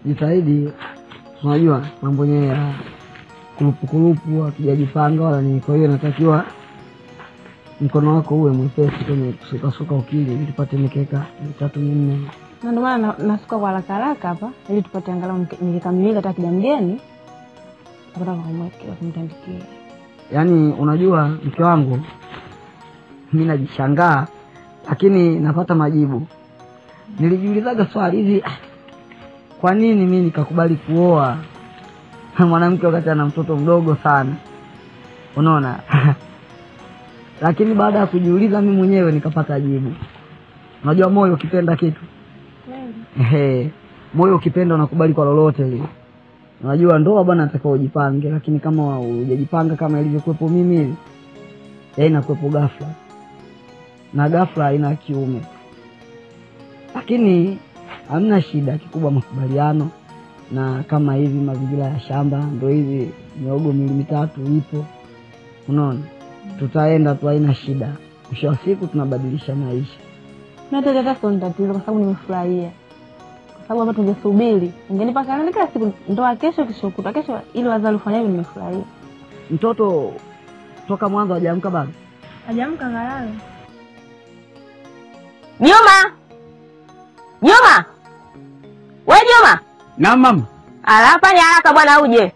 jitahidi. Unajua mambo yenyewe ya kurupu kurupu, hatujajipanga wala nini. Kwa hiyo natakiwa mkono wako uwe mwepesi kwenye kusukasuka ukili, ili tupate mikeka mitatu minne. na ndio maana na- nasuka kwa haraka haraka hapa ili tupate angalau mke- mikeka miwili hata kija mgeni tapata kumwekea kumtandikia. Yaani unajua mke wangu, mi najishangaa, lakini napata majibu. Nilijiulizaga swali hivi, ah, kwa nini mi nikakubali kuoa mwanamke wakati ana mtoto mdogo sana, unaona? Lakini baada ya kujiuliza mi mwenyewe nikapata jibu. Unajua moyo ukipenda kitu Ehe, moyo ukipenda unakubali kwa lolote lile. Unajua ndoa bwana, atakiwa ujipange, lakini kama hujajipanga kama ilivyokuwepo mimi hivi, ya inakuwepo ghafla, na ghafla haina kiume. Lakini hamna shida, kikubwa makubaliano, na kama hivi mazingira ya shamba ndo hivi, miogo mili mitatu ipo, unaona, tutaenda tu, haina shida. Mwisho wa siku tunabadilisha maisha. Na hata hata sio ni tatizo, kwa sababu nimefurahia, kwa sababu hapa tungesubiri ungenipa kalenda kila siku, ndoa kesho, kesho kutwa, kesho, ili wazazi ufanya hivi. Nimefurahia. Mtoto toka mwanzo hajaamka bado. Hajamka kalala. Juma, Juma, we Juma, Na mama. ala fanya haraka bwana, uje.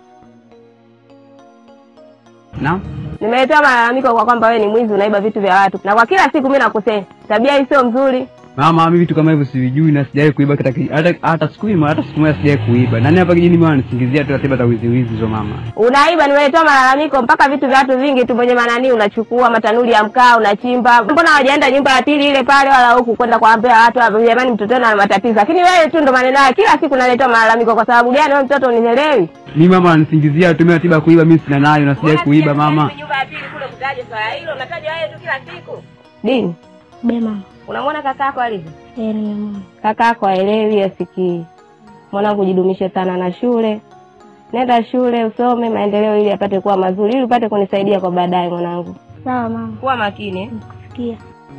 Na Nimeletewa malalamiko kwa kwamba wewe ni mwizi, unaiba vitu vya watu, na kwa kila siku mimi nakusema tabia hii sio mzuri. mama, mimi vitu kama hivyo sivijui na sijawahi kuiba hata ki- hata hata siku moja hata siku moja sijawahi kuiba. Nani hapa kijini mwana nisingizia tu atiba ta wizi wizi hizo mama. Unaiba, nimeletewa malalamiko mpaka vitu vya watu vingi tu mwenye manani unachukua, matanuri ya mkaa unachimba. Mbona hawajaenda nyumba ya pili ile pale, wala huku kwenda kuambia watu "Ah, jamani, mtoto ana matatizo, lakini wewe tu ndo maneno haya kila siku naletewa malalamiko. Kwa sababu gani? Wewe mtoto unielewi? Mimi mama ananisingizia tu mimi atiba kuiba, mimi sina nayo na sijawahi kuiba mama. Nyumba ya pili kule kutaje swala hilo, unataja wewe tu kila siku. Dini, Bema. unamwona kakako alivyo? Eh, nimemwona. Kakako aelewi, asikii. Mwanangu, jidumishe sana na shule, nenda shule usome maendeleo, ili apate kuwa mazuri, ili upate kunisaidia kwa baadaye. Mwanangu, Sawa mama, kuwa makini eh? sikia.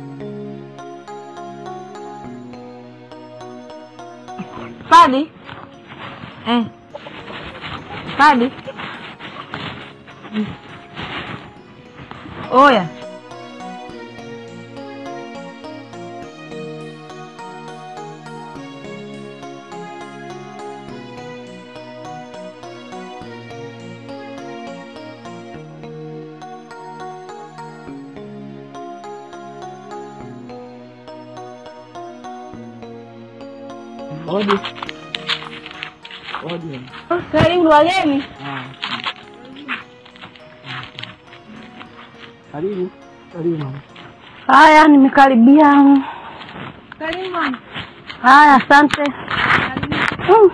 Fadi. Eh. Fadi. Oya. Odi. Odi. Karibu wageni. Karibu. Karibu mama. Haya, nimekaribia. Karibu mama. Haya, asante. Mm.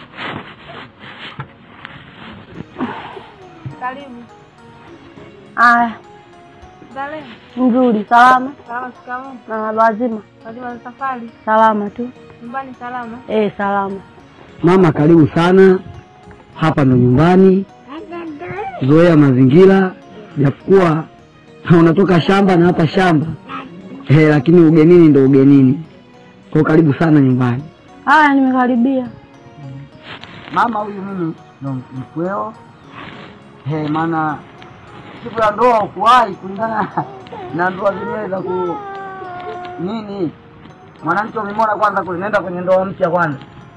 Karibu. Haya, Dale. nzuri, salama Salama shikamoo. na wazima, Wazima za safari. salama tu. Nyumbani salama. Eh, salama. Mama, karibu sana. Hapa ndo nyumbani, zoea mazingira, japokuwa unatoka shamba na hapa shamba eh, lakini ugenini ndo ugenini. Kwa karibu sana nyumbani. Haya, nimekaribia. Mama, huyu mimi ndo mkweo eh, maana siku ya ndoa ukuwahi kulingana na ndoa zenyewe za ku nini, mwanamke umemwona kwanza kule, nenda kwenye ndoa mpya kwanza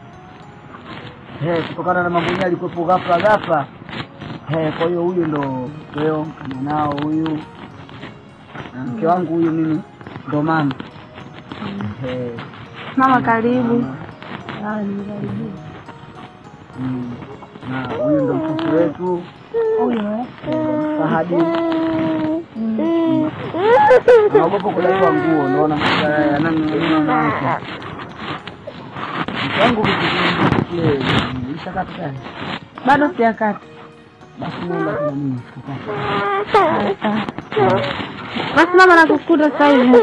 eh, kutokana na mambo yenyewe alikuwepo ghafla ghafla eh, kwa hiyo huyu ndo mkweo mwanao huyu na mke wangu huyu mimi ndo mama eh, Mama, karibu. Haya, nimekaribia. mm, na huyu ndo mtoto wetu Huyo eh? Fahadi. Naogopa kudaiwa nguo, naona yananiwake mchangu kile ishakata tayari. Bado sijakata. Basi nenda kuna nini sikukata. Basi mama, nakukuta sasa hivi.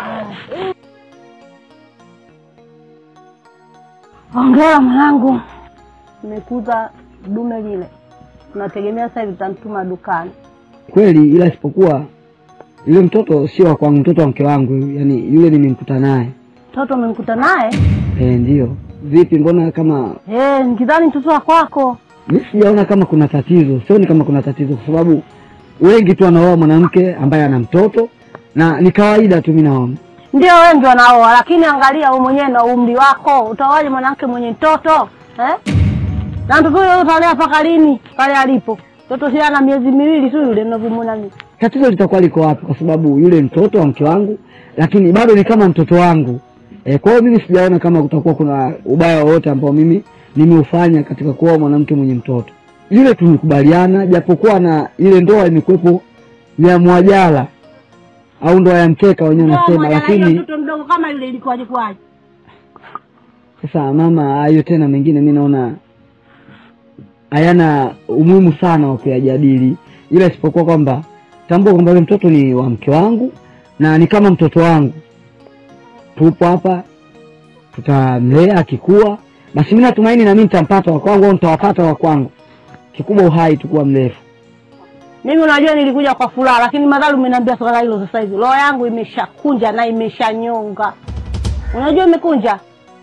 Hongera mwanangu, nimekuta dume lile, tunategemea sasa hivi tutamtuma dukani. Kweli, ila isipokuwa yule mtoto sio wa kwangu, mtoto wa mke wangu, yani yule nimemkuta naye Mtoto umemkuta naye? eh, ndio vipi mbona kama Eh, nikidhani mtoto wa kwako. mi sijaona kama kuna tatizo sioni kama kuna tatizo kwa sababu wengi tu wanaoa mwanamke ambaye ana mtoto na ni kawaida tu mi naona Ndio wengi wanaoa, lakini angalia wewe mwenyewe na umri wako, utaoaje mwanamke mwenye mtoto eh? Na mtoto huyo utalea mpaka lini? Pale alipo mtoto si ana miezi miwili tu yule mnavyomwona mimi. tatizo litakuwa liko wapi kwa sababu yule mtoto wa mke wangu lakini bado ni kama mtoto wangu e, kwa hiyo mimi sijaona kama kutakuwa kuna ubaya wowote ambao mimi nimeufanya katika kuoa mwanamke mwenye mtoto yule tulikubaliana japokuwa na ile ndoa imekuwepo ya mwajala au ndoa ya mkeka wenyewe nasema lakini mtoto mdogo kama yule ilikuwaje kwaje? sasa mama hayo tena mengine mi naona hayana umuhimu sana wa kuyajadili ila isipokuwa kwamba tambua kwamba yule mtoto ni wa mke wangu na ni kama mtoto wangu tupo hapa tutamlea akikua basi mi natumaini nami nitampata wa kwangu au nitawapata wa kwangu kikubwa uhai tukuwa mrefu Mimi unajua nilikuja kwa furaha, lakini madhali umeniambia swala hilo sasa hivi, roho yangu imeshakunja na imeshanyonga. Unajua imekunja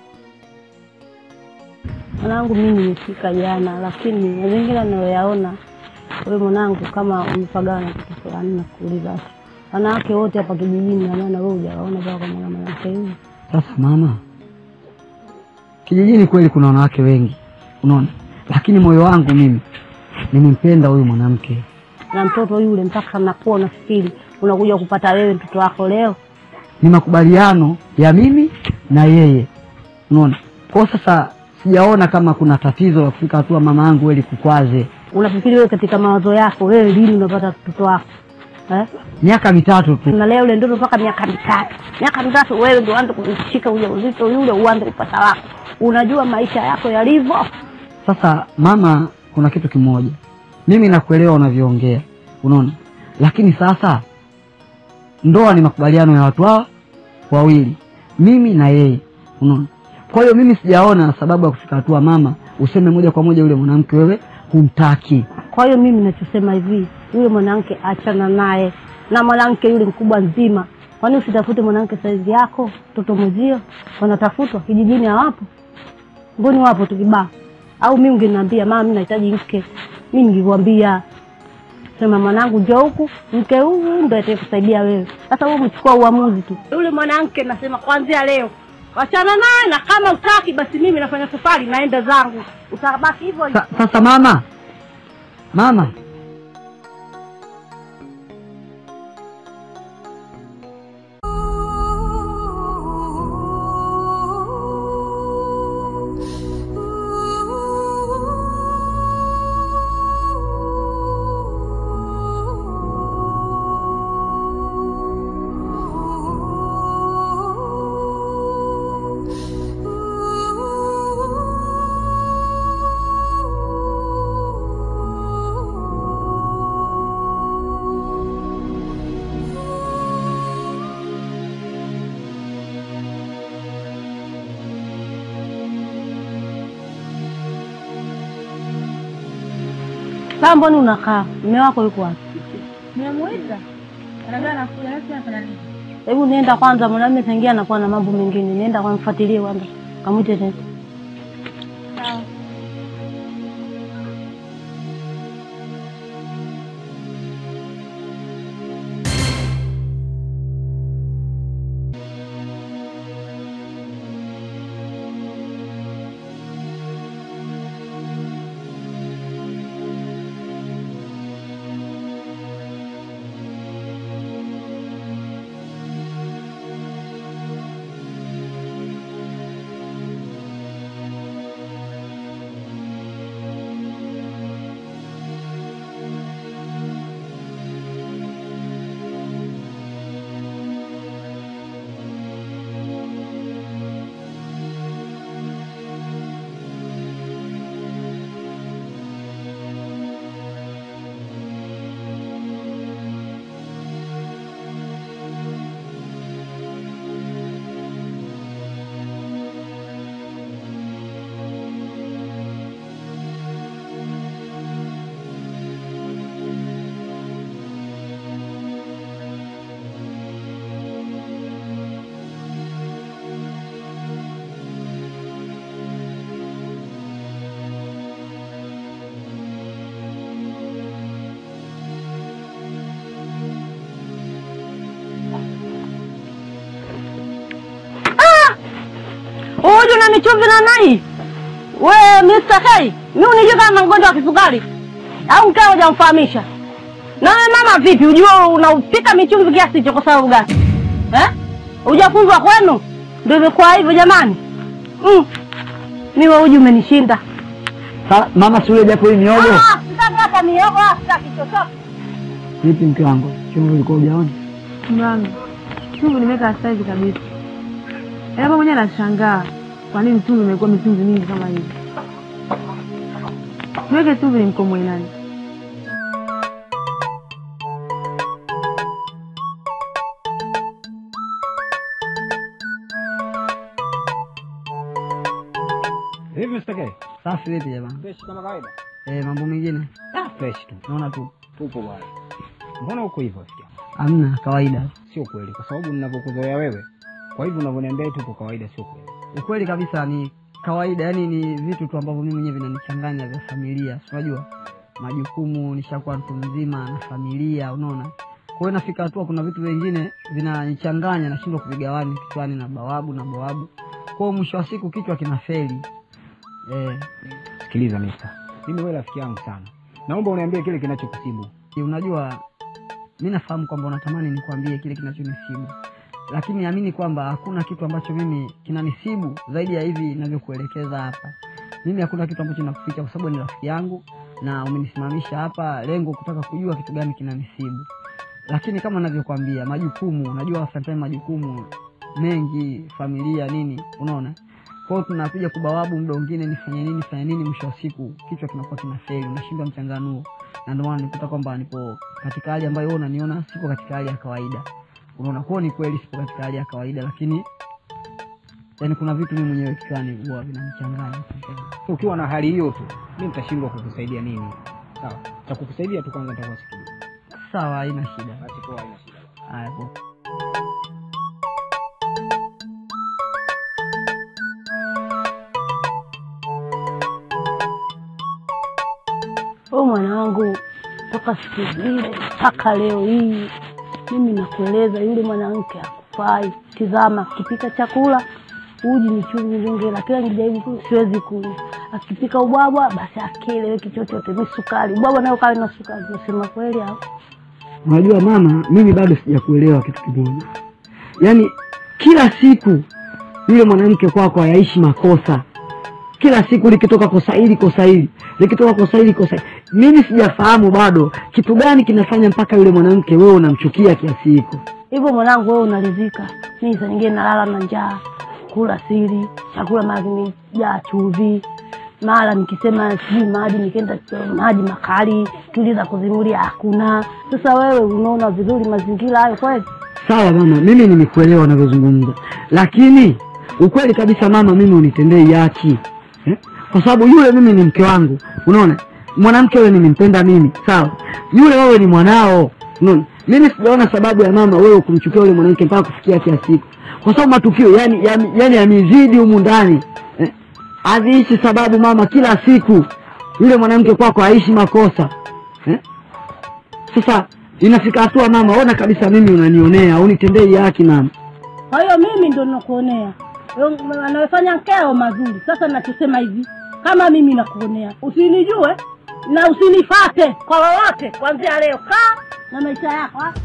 mwanangu, mimi nimefika jana, lakini mazingira ninayoyaona wewe mwanangu, kama umepagawa na kitu fulani, na kuuliza tu wanawake wote hapa kijijini, na maana wewe hujawaona mpaka kwa mwana mwanamke huyu. sasa mama kijijini kweli kuna wanawake wengi unaona lakini moyo wangu mimi nimempenda huyu mwanamke na mtoto yule, mpaka nakuwa unafikiri unakuja kupata wewe mtoto wako leo. ni makubaliano ya mimi na yeye unaona kwao sasa sijaona kama kuna tatizo la kufika hatua mama yangu weli kukwaze Unafikiri wewe katika mawazo yako wewe lini unapata mtoto wako eh? miaka mitatu tu Unalea yule mtoto mpaka miaka mitatu, miaka mitatu wewe ndio uanze kushika ujauzito yule, uanze kupata wako. Unajua maisha yako yalivyo. sasa mama kuna kitu kimoja mimi nakuelewa unavyoongea unaona lakini sasa ndoa ni makubaliano ya watu hawa wawili mimi na yeye unaona kwa hiyo mimi sijaona sababu ya kufika hatua mama useme moja kwa moja yule mwanamke wewe humtaki Kwa hiyo mimi nachosema hivi, yule mwanamke achana naye, na mwanamke yule mkubwa nzima. Kwani usitafute mwanamke saizi yako? Mtoto mwezio wanatafutwa kijijini, hawapo? Mboni wapo tu kibao. Au mimi ungeniambia mama, mimi nahitaji mke, mimi ningekwambia sema mwanangu, njoo huku, mke huyu ndo atakusaidia wewe. Sasa wewe umechukua uamuzi tu. Yule mwanamke nasema kuanzia leo wachana naye, na kama utaki basi mimi nafanya safari, naenda zangu, utabaki hivyo hivyo. Sa, sasa mama mama Sasa mbona unakaa? Mume wako yuko wapi? Nimemuita. Anaambia anakuja nasi anafanya nini? Hebu nienda kwanza, mwanamume tangia anakuwa na mambo mengine. Nienda kwa mfuatilie kwanza, kamwite tena. Sawa. ni chumvi na nai we Mr. K mi unijua kama na mgonjwa wa kisukari au mkaa hujamfahamisha na wewe mama vipi ujua unaupika michumvi kiasi hicho kwa sababu gani eh? hujafunzwa kwenu ndio imekuwa hivyo jamani mm. mi wa uji umenishinda Sa, mama si ule japo hii miogo Ah, sitaki hata miogo ah, sitaki chochote vipi mke wangu chumvi ulikuwa ujaona Mama, chumvi nimeweka saizi kabisa. Hapo mwenyewe nashangaa kwa nini chumvi imekuwa michumvi mingi kama hivi. Niweke chumvi nimkomoe nani? Hivi Mr. K? safi vipi jamani Fresh kama kawaida. eh, mambo mengine Ah, fresh tu. naona tu Tupo bwana. Mbona uko hivyo sikia? amna kawaida Sio kweli kwa sababu ninavyokuzoea wewe. Kwa hivyo unavyoniambia tupo kawaida sio kweli. ukweli kabisa ni kawaida yani ni vitu tu ambavyo mimi mwenyewe vinanichanganya vya familia si unajua majukumu nishakuwa mtu mzima na familia unaona kwa hiyo nafika hatua kuna vitu vingine vinanichanganya nashindwa kuvigawani kichwani na bawabu na bawabu kwa hiyo mwisho wa siku kichwa kinafeli eh, Sikiliza mister. Mimi wewe rafiki yangu sana. Naomba uniambie kile kinachokusibu. unajua mi nafahamu kwamba unatamani nikwambie kile kinachonisibu lakini amini kwamba hakuna kitu ambacho mimi kinanisibu zaidi ya hivi inavyokuelekeza hapa mimi hakuna kitu ambacho nakuficha kwa sababu ni rafiki yangu na umenisimamisha hapa lengo kutaka kujua kitu gani kinanisibu lakini kama navyokwambia majukumu unajua sometime majukumu mengi familia nini unaona kwao tunakuja kubawabu muda mwingine nifanye nini fanye nini mwisho wa siku kichwa kinakuwa kinafeli unashindwa mchanganuo na ndio maana nikuta kwamba nipo katika hali ambayo wewe unaniona sipo katika hali ya kawaida unaona kwao ni kweli sipo katika hali ya kawaida lakini yani kuna vitu mimi mwenyewe kichwani huwa vinanichanganya Ukiwa na hali hiyo tu, mimi nitashindwa kukusaidia nini? Sawa. Cha kukusaidia tu kwanza nitakuwa sikijui. sawa haina shida Basi poa haina shida. haya poa. o mwanangu toka siku zile mpaka leo hii mimi nakueleza yule mwanamke akufai tizama akipika chakula uji ni chumvi zingine kila nikijaribu ku- siwezi kunywa akipika ubwabwa basi akieleweki chochote mi sukari ubwabwa nayo kawe na sukari nasema kweli au unajua mama mimi bado sijakuelewa kitu kimoja yaani kila siku yule mwanamke kwako hayaishi makosa kila siku likitoka kosa hili kosa hili likitoka kosa hili kosa hili mimi sijafahamu bado kitu gani kinafanya mpaka yule mwanamke wewe unamchukia kiasi hiko hivyo mwanangu wewe unaridhika mimi saa nyingine nalala na njaa kula siri chakula mara kimejaa chumvi mara nikisema sijui maji nikienda cho- maji makali tuliza kuzimulia hakuna sasa wewe unaona vizuri mazingira hayo kweli sawa mama mimi nimekuelewa unavyozungumza lakini ukweli kabisa mama mimi unitendei haki eh? kwa sababu yule mimi ni mke wangu unaona mwanamke wewe nimempenda mimi sawa yule wewe ni mwanao unaona mimi sijaona sababu ya mama wewe kumchukia yule mwanamke mpaka kufikia kiasi hiko kwa sababu matukio yani yani, yani yamezidi humu ndani eh? haziishi sababu mama kila siku yule mwanamke kwako haishi makosa eh? sasa inafika hatua mama ona kabisa mimi unanionea unitendei haki mama kwa hiyo mimi ndo nakuonea Wewe anayefanya nkeo mazuri sasa nachosema hivi kama mimi nakuonea usinijue na usinifate kwa lolote kuanzia leo kaa na maisha yako ha?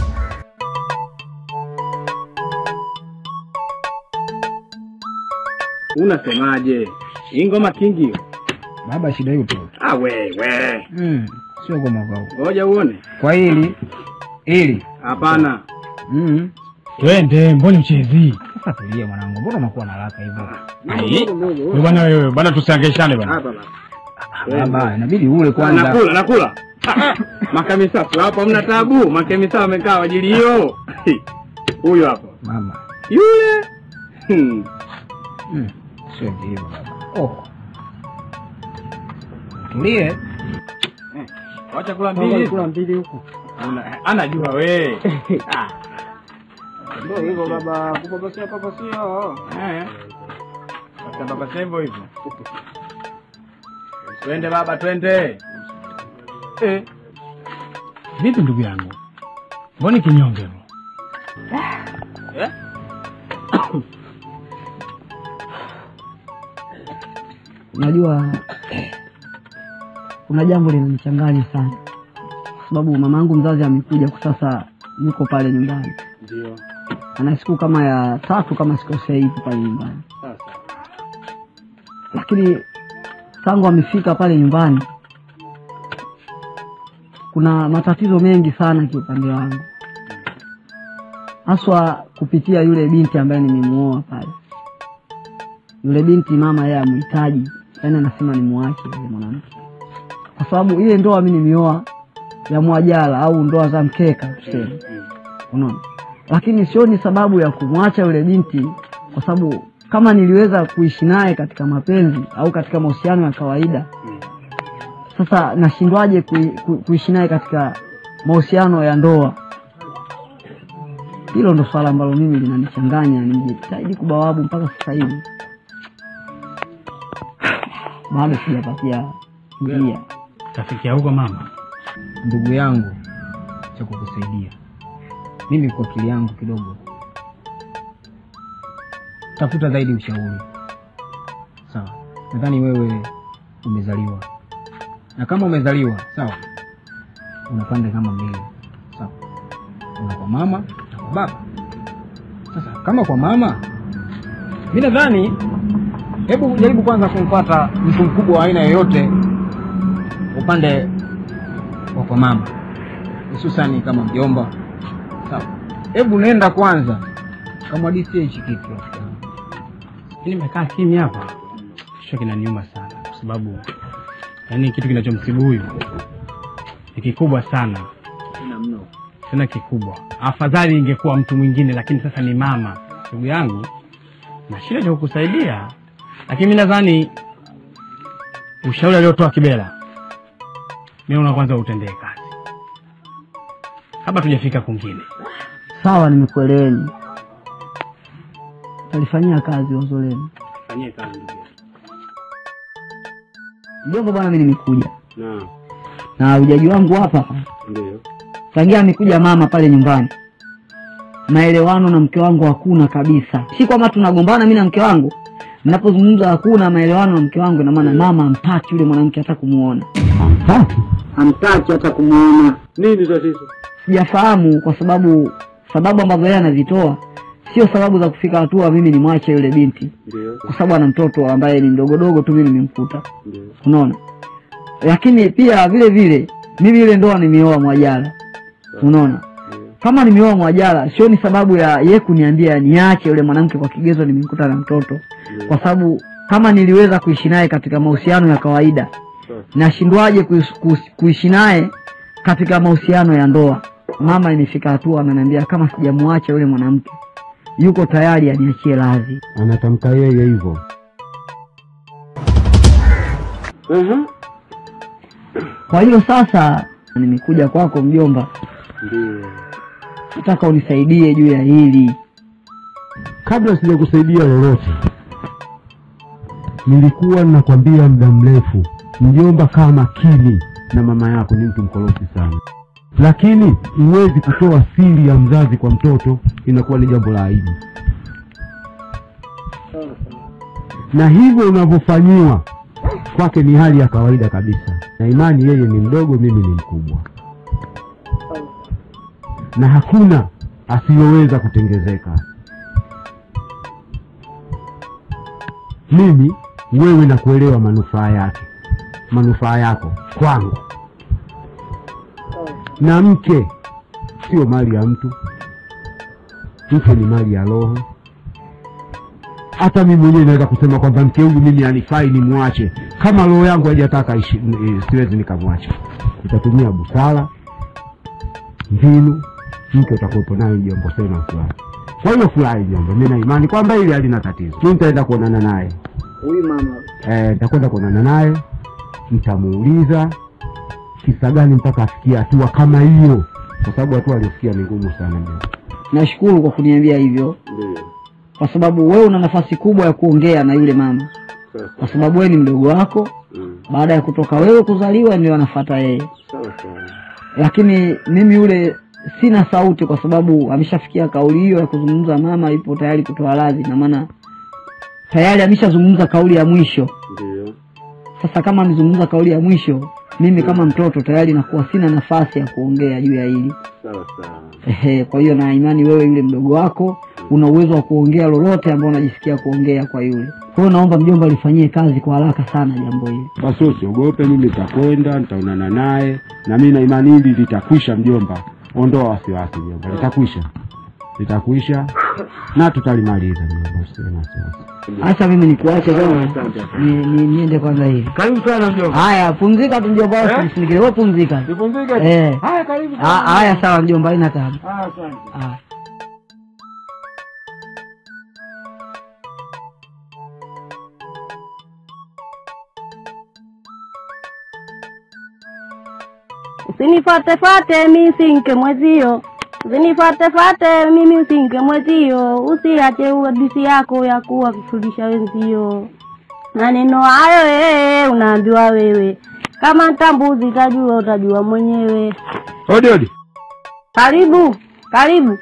Unasemaje? Hii ngoma kingi hiyo? Baba shida hiyo tu. Ah, we we, Mm. Sio goma kwa huko. ngoja uone. Kwa hili hili. Hapana, Mm. twende mbona uchezi Sasa tulia mwanangu. Mbona unakuwa na haraka hivyo? Ai, wewe bwana wewe bwana tusiangeshane bwana hapa baba. Baba, inabidi ule kwanza. Nakula, nakula. Makamisa tu hapa, mna tabu. Makamisa wamekaa kwa ajili hiyo. Huyu hapa Mama. yule. Hmm. Mm. Sio hivyo baba. Oh. Tulie. Wacha kula mbili. kula mbili huku Una- Anajua we. Ah. Ndio hivyo baba, kupapasia papasia. Eh. Sasa baba sasa hivyo hivyo. Twende baba, twende. Eh. vipi ndugu yangu mbona kinyonge hivyo? Eh? unajua kuna jambo linanichanganya sana kwa sababu mama yangu mzazi amekuja kwa sasa yuko pale nyumbani Ndio. ana siku kama ya tatu kama sikosei yuko pale nyumbani Sasa. lakini tangu amefika pale nyumbani kuna matatizo mengi sana kiupande wangu haswa kupitia yule binti ambaye nimemuoa pale yule binti mama yeye amhitaji yaani anasema nimwache yule mwanamke kwa sababu ile ndoa mi nimeoa ya mwajala au ndoa za mkeka tuseme unaona lakini sioni sababu ya kumwacha yule binti kwa sababu kama niliweza kuishi naye katika mapenzi au katika mahusiano ya kawaida sasa nashindwaje kui, ku, kuishi naye katika mahusiano ya ndoa hilo ndo swala ambalo mimi linanichanganya nimejitahidi kubawabu mpaka sasa hivi bado sijapatia njia tafikia huko mama ndugu yangu cha kukusaidia mimi kwa akili yangu kidogo tafuta zaidi ushauri sawa nadhani wewe umezaliwa na kama umezaliwa sawa una pande kama mbili sawa una kwa mama na kwa baba sasa kama kwa mama mi nadhani hebu jaribu kwanza kumpata mtu mkubwa wa aina yoyote upande wa kwa mama hususani kama mjomba sawa hebu nenda kwanza kamwadisie hichi kitu rafiki yangu. mi nimekaa kimya hapa kichwa kinaniuma sana kwa sababu yaani kitu kinachomsibu huyu ni kikubwa sana tena kikubwa afadhali ingekuwa mtu mwingine lakini sasa ni mama ndugu yangu na shida cha kukusaidia lakini mi nadhani ushauri aliotoa kibela mi naona kwanza utendee kazi kabla tujafika kwingine sawa nimekueleweni talifanyia kazi wazo lenu fanyie kazi ndugu mjomba bwana mi nimekuja Naam. na ujaji wangu hapa Ndio. tangia amekuja mama pale nyumbani maelewano na mke wangu hakuna kabisa si kwamba tunagombana mi na mke wangu mnapozungumza hakuna maelewano na mke wangu inamaana mama amtaki yule mwanamke hata kumuona amtaki hata kumuona Nini tatizo? sijafahamu kwa sababu sababu ambazo yeye anazitoa sio sababu za kufika hatua mimi nimwache yule binti Ndio. kwa sababu ana mtoto ambaye ni mdogodogo tu mimi nimemkuta Ndio. unaona lakini pia vile vile mimi ile ndoa nimeoa mwajala unaona kama nimeoa mwajala sioni sababu ya ye kuniambia niache yule mwanamke kwa kigezo nimemkuta na mtoto kwa sababu kama niliweza kuishi naye katika mahusiano ya kawaida nashindwaje kuis- kuis- kuishi naye katika mahusiano ya ndoa mama imefika hatua ananiambia kama sijamwacha yule mwanamke yuko tayari aniachie radhi anatamka yeye hivyo Mhm. kwa hiyo sasa nimekuja kwako mjomba Ndio. nataka unisaidie juu ya hili kabla sijakusaidia lolote nilikuwa ninakwambia muda mrefu mjomba kaa makini na mama yako ni mtu mkorofi sana lakini huwezi kutoa siri ya mzazi kwa mtoto inakuwa ni jambo la aibu na hivyo unavyofanyiwa kwake ni hali ya kawaida kabisa na imani yeye ni mdogo mimi ni mkubwa na hakuna asiyoweza kutengezeka mimi wewe na kuelewa manufaa yake manufaa yako kwangu na mke sio mali ya mtu mke ni mali ya roho hata mimi mwenyewe naweza kusema kwamba mke huyu mimi anifai nimwache kama roho yangu haijataka ishi- eh, siwezi nikamwacha itatumia busara mbinu mke utakuwepo naye jombo sema furahi kwa hiyo furahi jombo mi na imani kwamba hili halina tatizo mi nitaenda kuonana naye huyu mama Eh, nitakwenda kuonana naye nitamuuliza kisa gani mpaka afikia hatua kama hiyo kwa sababu hatua aliyofikia ni ngumu sana jombo. nashukuru kwa kuniambia hivyo Ndio. kwa sababu wewe una nafasi kubwa ya kuongea na yule mama Sasa. kwa sababu wewe ni mdogo wako Mm. baada ya kutoka wewe kuzaliwa ndio anafata yeye Sawa sawa. lakini mimi yule sina sauti kwa sababu ameshafikia kauli hiyo ya kuzungumza mama ipo tayari kutoa radhi na maana tayari ameshazungumza kauli ya mwisho Ndio. Sasa kama amezungumza kauli ya mwisho, mimi kama mtoto tayari nakuwa sina nafasi ya kuongea juu ya hili. sawa sawa Ehe, kwa hiyo na imani wewe yule mdogo wako una uwezo wa kuongea lolote ambao unajisikia kuongea kwa yule. Kwa hiyo naomba mjomba lifanyie kazi kwa haraka sana jambo hili. basi usiogope mimi nitakwenda nitaonana naye na mi na imani hili litakwisha mjomba ondoa wasiwasi mjomba litakwisha litakwisha na tutalimaliza mjomba usiwe na wasiwasi Acha mimi nikuache kwanza. Ni, ni, niende kwanza hivi. karibu sana mjomba Haya, pumzika tu mjomba wako msindikize. Wewe pumzika. nipumzike Eh. haya karibu Ah, Haya sawa mjomba, haina tabu. Ah, asante Haya. Usinifuatefate mi sinke mwezio, usinifuatefate mimi usinke mwezio, usiache uadisi yako ya kuwa kufundisha wenzio. Maneno hayo ee, unaambiwa wewe, kama ntambuzi tajua utajua mwenyewe. odi odi Karibu, karibu,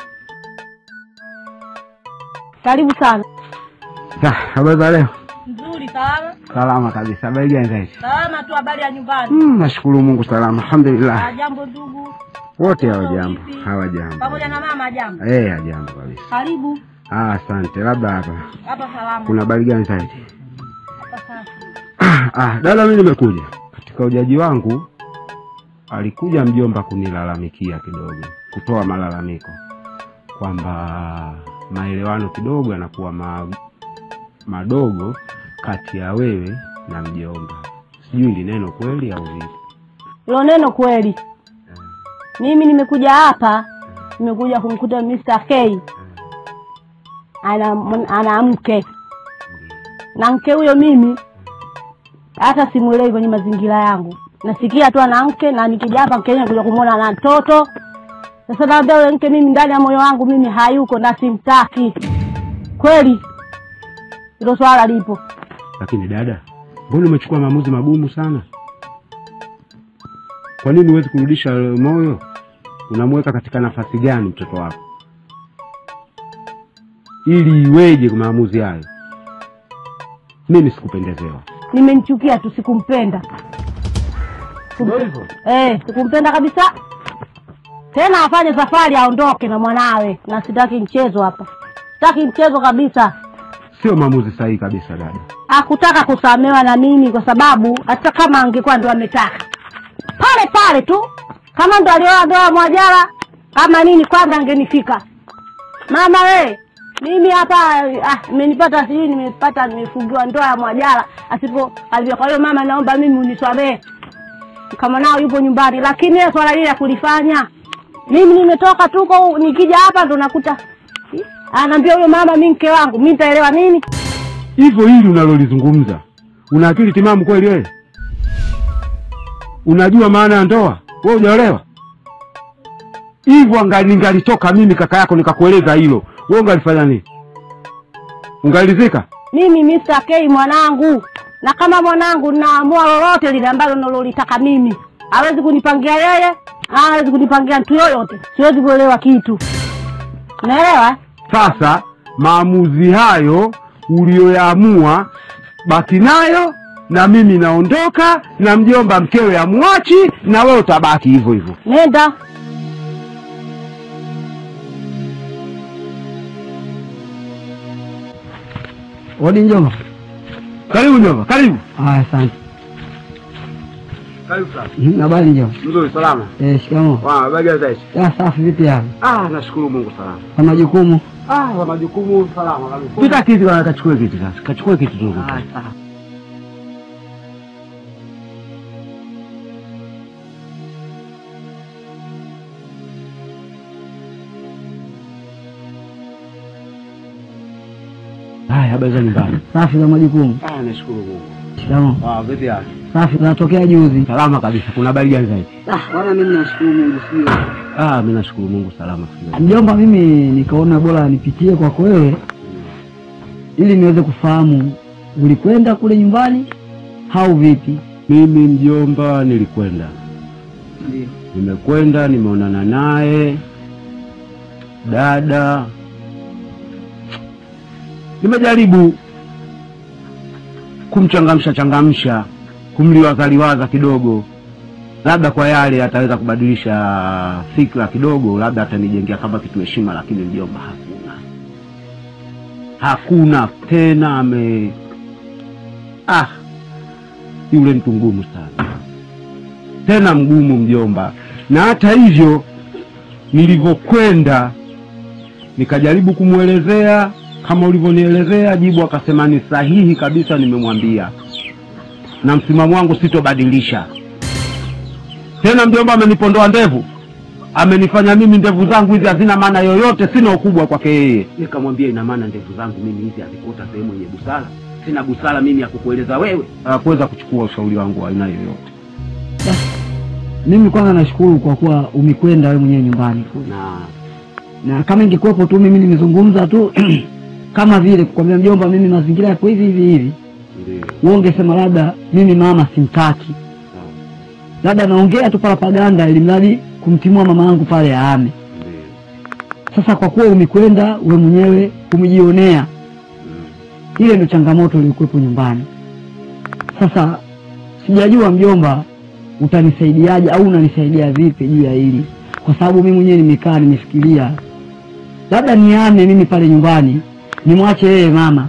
karibu sana. Sa, habari za leo Nzuri, salama salama kabisa habari gani zaidi salama tu. Habari ya nyumbani? mm, nashukuru mungu salama alhamdulillah Jambo ndugu, wote hawajambo hawajambo na mama, jambo. eh hajambo kabisa Karibu ah, asante labda hapa hapa, salama kuna habari gani zaidi hapa sasa. ah, dada mi nimekuja katika ujaji wangu alikuja mjomba kunilalamikia kidogo kutoa malalamiko kwamba maelewano kidogo yanakuwa ma, madogo kati ya wewe na mjomba sijui ili neno kweli au vipi Hilo neno kweli. Mimi nimekuja hapa, nimekuja kumkuta Mr. K ana, ana mke na mke huyo mimi hata simwelewi kwenye mazingira yangu, nasikia tu ana mke na nikija hapa mke kuja kumwona na mtoto. Sasa naambia yule mke mimi ndani ya moyo wangu mimi hayuko na simtaki kweli. Hilo swala lipo. lakini dada mbona umechukua maamuzi magumu sana kwa nini huwezi kurudisha moyo unamweka katika nafasi gani mtoto wako ili iweje kwa maamuzi hayo mimi sikupendezewa nimemchukia tu, sikumpenda. Sikumpe- Eh, sikumpenda kabisa. Tena afanye safari aondoke na mwanawe, na sitaki mchezo hapa, sitaki mchezo kabisa. sio maamuzi sahihi kabisa dada Hakutaka kusamewa na mimi kwa sababu hata kama angekuwa ndo ametaka pale pale tu, kama ndo alioa ndoa Mwajara kama nini, kwanza angenifika mama we mimi hapa ah, imenipata sijui nimepata nimefungiwa ndoa ya Mwajara asipo alivyo. Kwa hiyo mama, naomba mimi unisamehe kama nao yupo nyumbani, lakini ile swala lile ya kulifanya mimi nimetoka tuko, nikija hapa ndo nakuta Ih, anaambia huyo mama, mi mke wangu, mi nitaelewa nini? hivyo hili unalolizungumza una akili timamu kweli wewe unajua maana ya ndoa wewe hujaolewa hivyo anga- ningalitoka mimi kaka yako nikakueleza hilo wewe ungalifanya nini ungalizika mimi Mr. K mwanangu, na kama mwanangu naamua lolote lile ambalo nalolitaka mimi, hawezi kunipangia yeye, hawezi kunipangia mtu yoyote, siwezi kuelewa kitu, unaelewa? eh? sasa maamuzi hayo uliyoyaamua baki nayo na mimi naondoka na mjomba mkewe amwachi na wewe utabaki hivyo hivyo Nenda Odi njomba. karibu njomba karibu Haya, asante. karibu sana Mhm, Habari njomba. mzuri salama Eh, shikamoo. wa baga zaishi Ya safi, vipi hapa? ah nashukuru mungu salama Kwa majukumu? ah kwa majukumu salama kabisa pita kiti bwana kachukue kiti sasa kachukue kiti tu sawa. haya habari za nyumbani Safi za majukumu. ah nashukuru mungu Shikamoo. ah vipi hapa Safi, tunatokea juzi. salama kabisa kuna habari gani zaidi Ah, bwana mimi nashukuru Mungu sio. ah mimi nashukuru mungu salama Mjomba, mimi nikaona bora nipitie kwako wewe ili niweze kufahamu ulikwenda kule nyumbani au vipi? mimi mjomba nilikwenda Ndio. nimekwenda nimeonana naye dada nimejaribu kumchangamsha changamsha kumliwazaliwaza kidogo, labda kwa yale ataweza kubadilisha fikra kidogo, labda atanijengea kama kitu heshima, lakini mjomba, hakuna hakuna tena. Ame ah, yule mtu mgumu sana, tena mgumu mjomba. Na hata hivyo nilivyokwenda nikajaribu kumwelezea kama ulivyonielezea, jibu akasema ni sahihi kabisa, nimemwambia na msimamo wangu sitobadilisha tena. Mjomba amenipondoa ndevu, amenifanya mimi ndevu zangu hizi hazina maana yoyote, sina ukubwa kwake yeye. Nikamwambia ina maana ndevu zangu mimi hizi hazikuota sehemu yenye busara, sina busara mimi ya kukueleza wewe. Hakuweza kuchukua ushauri wangu wa aina yoyote, Mimi kwanza nashukuru kwa kuwa umekwenda wewe mwenyewe nyumbani kule. na na kama ingekuwepo tu mimi nimezungumza tu kama vile kukwambia mjomba, mimi mazingira yako hivi hivi hivi, ndio wewe ungesema labda mimi mama simtaki, sawa, labda naongea tu parapaganda ili mradi kumtimua mama yangu pale aame. ndio Sasa kwa kuwa umekwenda wewe mwenyewe umejionea, mm. ile ndio changamoto iliyokuwepo nyumbani. Sasa sijajua mjomba, utanisaidiaje au unanisaidia vipi juu ya hili, kwa sababu mimi mwenyewe nimekaa nimefikiria, labda niame mimi pale nyumbani nimwache yeye mama,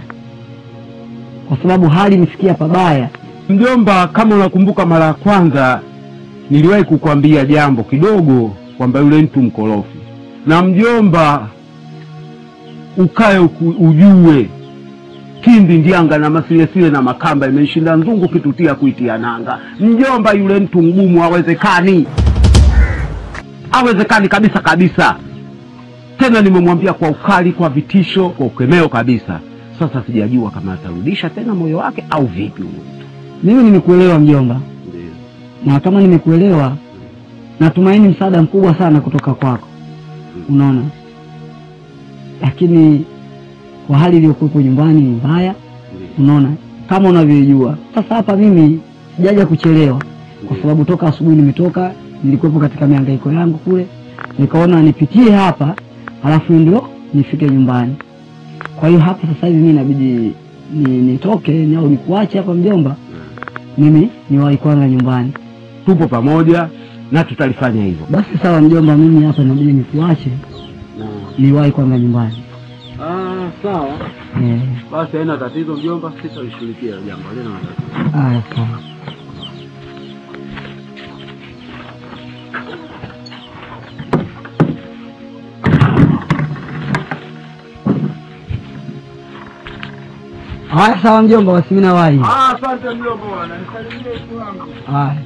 kwa sababu hali imefikia pabaya. Mjomba, kama unakumbuka mara ya kwanza niliwahi kukwambia jambo kidogo kwamba yule mtu mkorofi, na mjomba, ukae uku, ujue kindi ndianga na masilesile na makamba imeishinda nzungu kitutia kuitia nanga. Mjomba, yule mtu mgumu, hawezekani, hawezekani kabisa kabisa. Tena nimemwambia kwa ukali, kwa vitisho, kwa ukemeo kabisa. Sasa sijajua kama atarudisha tena moyo wake au vipi huyu mtu. Mimi nimekuelewa mjomba, Ndio. na kama nimekuelewa, natumaini msaada mkubwa sana kutoka kwako, unaona. Lakini kwa hali iliyokuwepo nyumbani ni mbaya, unaona, kama unavyojua. Sasa hapa mimi sijaja kuchelewa, kwa sababu toka asubuhi nimetoka, nilikuwepo katika mihangaiko yangu kule, nikaona nipitie hapa, halafu ndio nifike nyumbani. Kwa hiyo hapa sasa hivi mimi inabidi ni, nitoke ni au nikuache hapa mjomba, mimi niwahi kwanza nyumbani. tupo pamoja na tutalifanya hivyo. Basi sawa mjomba, mimi hapa inabidi nikuache niwahi kwanza nyumbani. Ah, sawa Eh, basi, haina tatizo mjomba, sitalishughulikia jambo lina matatizo. haya sawa. Haya sawa mjomba, basi mimi nawahi. Ah, asante mjomba bwana, nisalimie mtu wangu. Haya.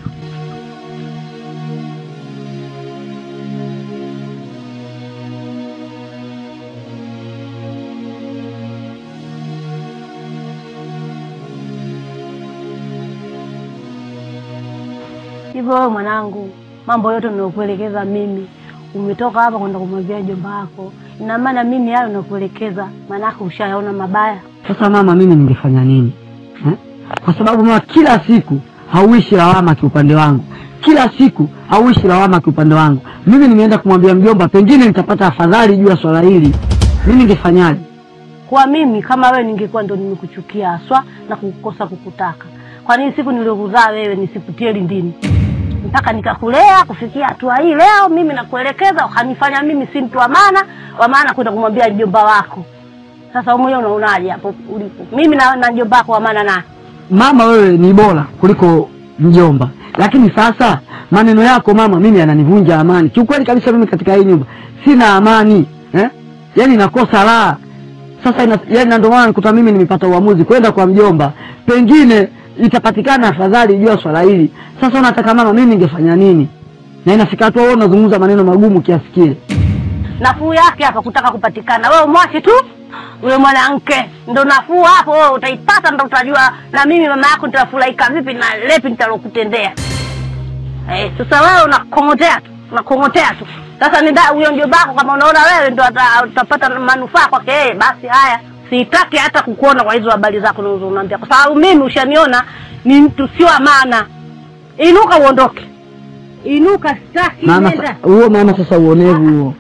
Hivyo wewe mwanangu, mambo yote ninayokuelekeza mimi, umetoka hapa kwenda kumwambia jomba wako, ina maana mimi hayo nakuelekeza, maanake ushayaona mabaya. Sasa mama, mimi ningefanya nini eh? Kwa sababu mama, kila siku hauishi lawama kiupande wangu, kila siku hauishi lawama kiupande wangu. Mimi nimeenda kumwambia mjomba, pengine nitapata afadhali juu ya swala hili. Mimi ningefanyaje? Kwa mimi kama wewe ningekuwa ndo nimekuchukia haswa na kukosa kukutaka. Kwa nini siku niliokuzaa wewe nisikutie lindini mpaka nikakulea kufikia hatua hii leo? Mimi nakuelekeza, ukanifanya mimi si mtu wa maana wa maana kwenda kumwambia mjomba wako. Sasa wewe mwenyewe unaonaje hapo ulipo? Mimi na, na mjomba wako wa maana na Mama, wewe ni bora kuliko mjomba, lakini sasa maneno yako mama, mimi yananivunja amani kiukweli kabisa. Mimi katika hii nyumba sina amani eh? Yaani nakosa raha sasa ina, yaani na ndio maana nikuta mimi nimepata uamuzi kwenda kwa mjomba, pengine itapatikana afadhali juu ya swala hili. Sasa unataka mama, mimi ningefanya nini? Na inafika hatua wewe unazungumza maneno magumu kiasi kile. nafuu yake hapa kutaka kupatikana. Wewe mwache tu yule mwanamke, ndo nafuu hapo. Wewe utaipata, ndo utajua na mimi mama yako nitafurahika vipi na lepi nitalokutendea. Eh, sasa wewe unakongotea tu, unakongotea tu. Sasa ni da huyo ndio bako, kama unaona wewe ndo ata- utapata manufaa kwake yeye, basi haya, sitaki hata kukuona kwa hizo habari zako unazonaambia, kwa sababu mimi ushaniona ni mtu sio wa maana. Inuka uondoke, inuka, sitaki Mama nenda. sa- huo mama, sasa uonevu huo.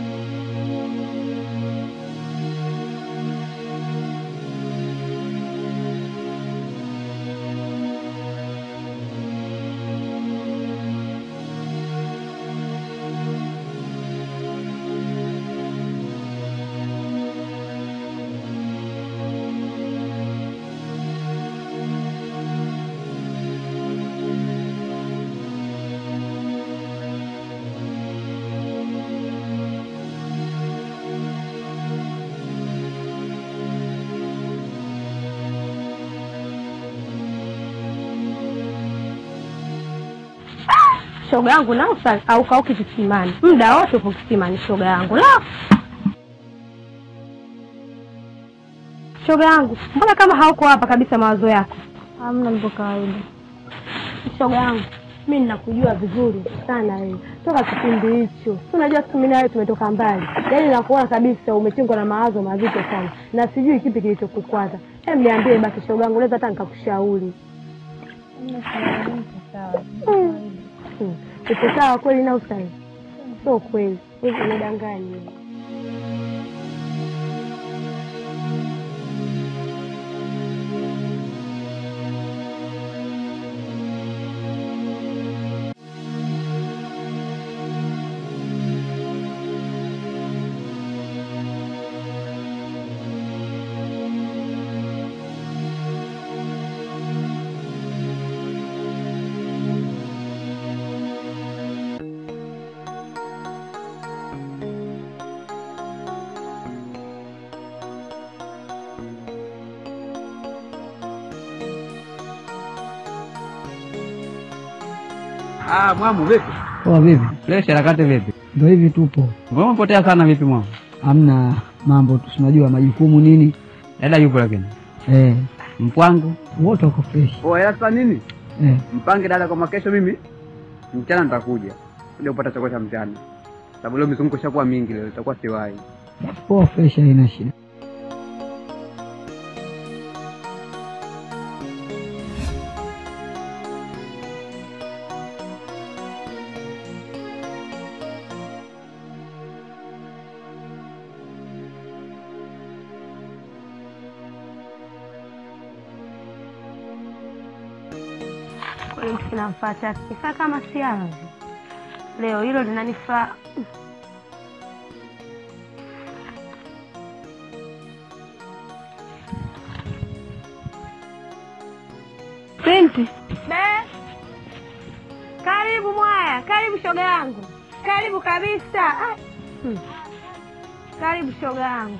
shoga yangu na usa au kauki kisimani muda wote uko kisimani shoga yangu la shoga yangu mbona kama hauko hapa kabisa mawazo yako hamna mpo kawaida shoga yangu mi ninakujua vizuri sana wewe toka kipindi hicho Si unajua siku mimi nawe tumetoka mbali yaani nakuona kabisa umechingwa na mawazo mazito sana na sijui kipi kilichokukwaza hem niambie basi shoga yangu naweza hata nikakushauri Mm. Mm. uko sawa kweli na usai sio kweli hivi unadanganya Ah, mwamu vipi? Poa vipi? Fresh harakati vipi? Ndo hivi tupo, Mbona umepotea sana vipi mwamu? hamna mambo tu, tunajua majukumu nini. Dada yupo lakini. Eh, Mpwangu. wote wako fresh. Oh, ila sasa nini? Eh, Mpange dada kama kesho mimi mchana nitakuja. Kuja kupata chakula cha mchana. Sababu leo mizunguko ishakuwa mingi leo, itakuwa siwahi. poa fresh, haina shida. kweli mtu kinamfaa chake kifaa kama siara leo hilo linanifaa binti karibu mwaya karibu shoga yangu karibu kabisa Ah, hmm. karibu shoga yangu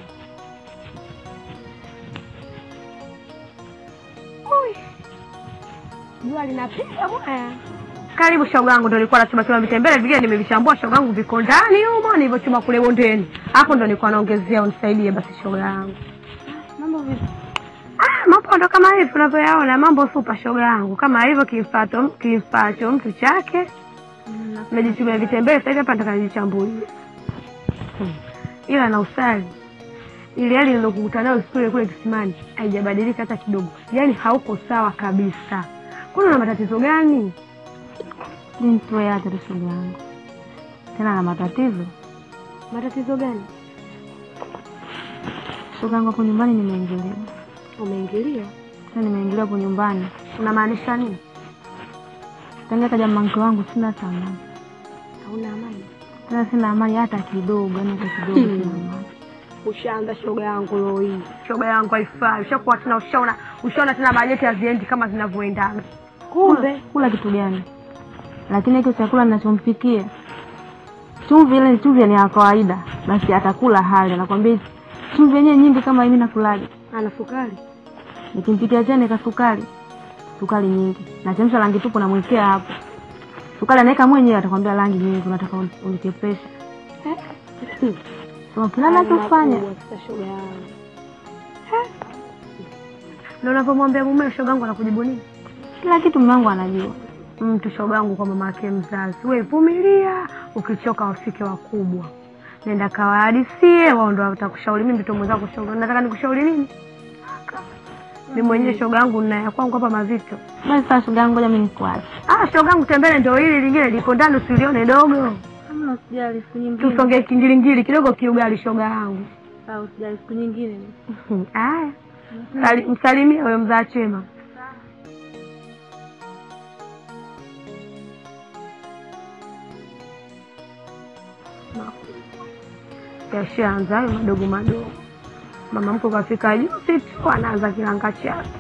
Ui. jua linapiga mwaya karibu shoga yangu ndo nilikuwa nachuma chuma vitembele vingine nimevichambua shoga yangu viko ndani humo nilivyochuma kule bondeni hapo ndo nilikuwa naongezea unisaidie basi shoga yangu mambo vipi Ah, mambo ndo kama hivi unavyoyaona mambo supa shoga yangu kama hivyo kifato kifacho mtu chake najichumia vitembele sasa hivi hapa nataka nijichambulie Hmm. ila na usali ili hali nilokukuta nayo siku ile kule kisimani haijabadilika hata kidogo yaani hauko sawa kabisa kwani una matatizo gani Nimtoe tu shoga yangu tena na matatizo. matatizo gani Shoga yangu hapo nyumbani nimeingiliwa, umeingiliwa tena nimeingiliwa hapo nyumbani. unamaanisha nini Tangia kaja mke wangu sina hata amani, hauna amani tena sina amani hata kidogo, yani hata kidogo sina amani. ushaanza shoga yangu leo hii shoga yangu haifai ushakuwa tena ushaona ushaona tena bajeti haziendi kama zinavyoendana Kumbe kula kitu gani? Lakini hiko chakula ninachompikia chumvi ile chumvi ni ya kawaida, basi atakula hali. Nakwambia chumvi yenyewe nyingi kama mimi nakulaje, ana sukari nikimpikia chene ka sukari sukari nyingi, nachemsha rangi tupu namwekea hapo sukari, anaweka mwenyewe, atakwambia rangi nyingi, unataka uni- unikepesha. So kila nachofanya Sasa shoga yangu na unavyomwambia mume shoga yangu anakujibu nini kila kitu mume wangu anajua. mtu shoga yangu kwa mama yake mzazi we vumilia ukichoka wafike wakubwa nenda kawahadisie wao ndo watakushauri mimi mtoto mwenzako shoga nataka nikushauri nini mi mwenyewe shoga yangu na ya kwangu hapa mazito Basi sasa shoga yangu, ngoja mimi nikuache. ah shoga yangu tembele ndo hili lingine liko ndani usilione dogo Kama usijali, siku nyingine. tusonge kingilingili kidogo kiugali shoga yangu Sawa, usijali, siku nyingine. haya Msali- msalimie huyo mzaa chema yashaanza hayo madogo madogo mama mko kafika juzi tu anaanza kilanga chake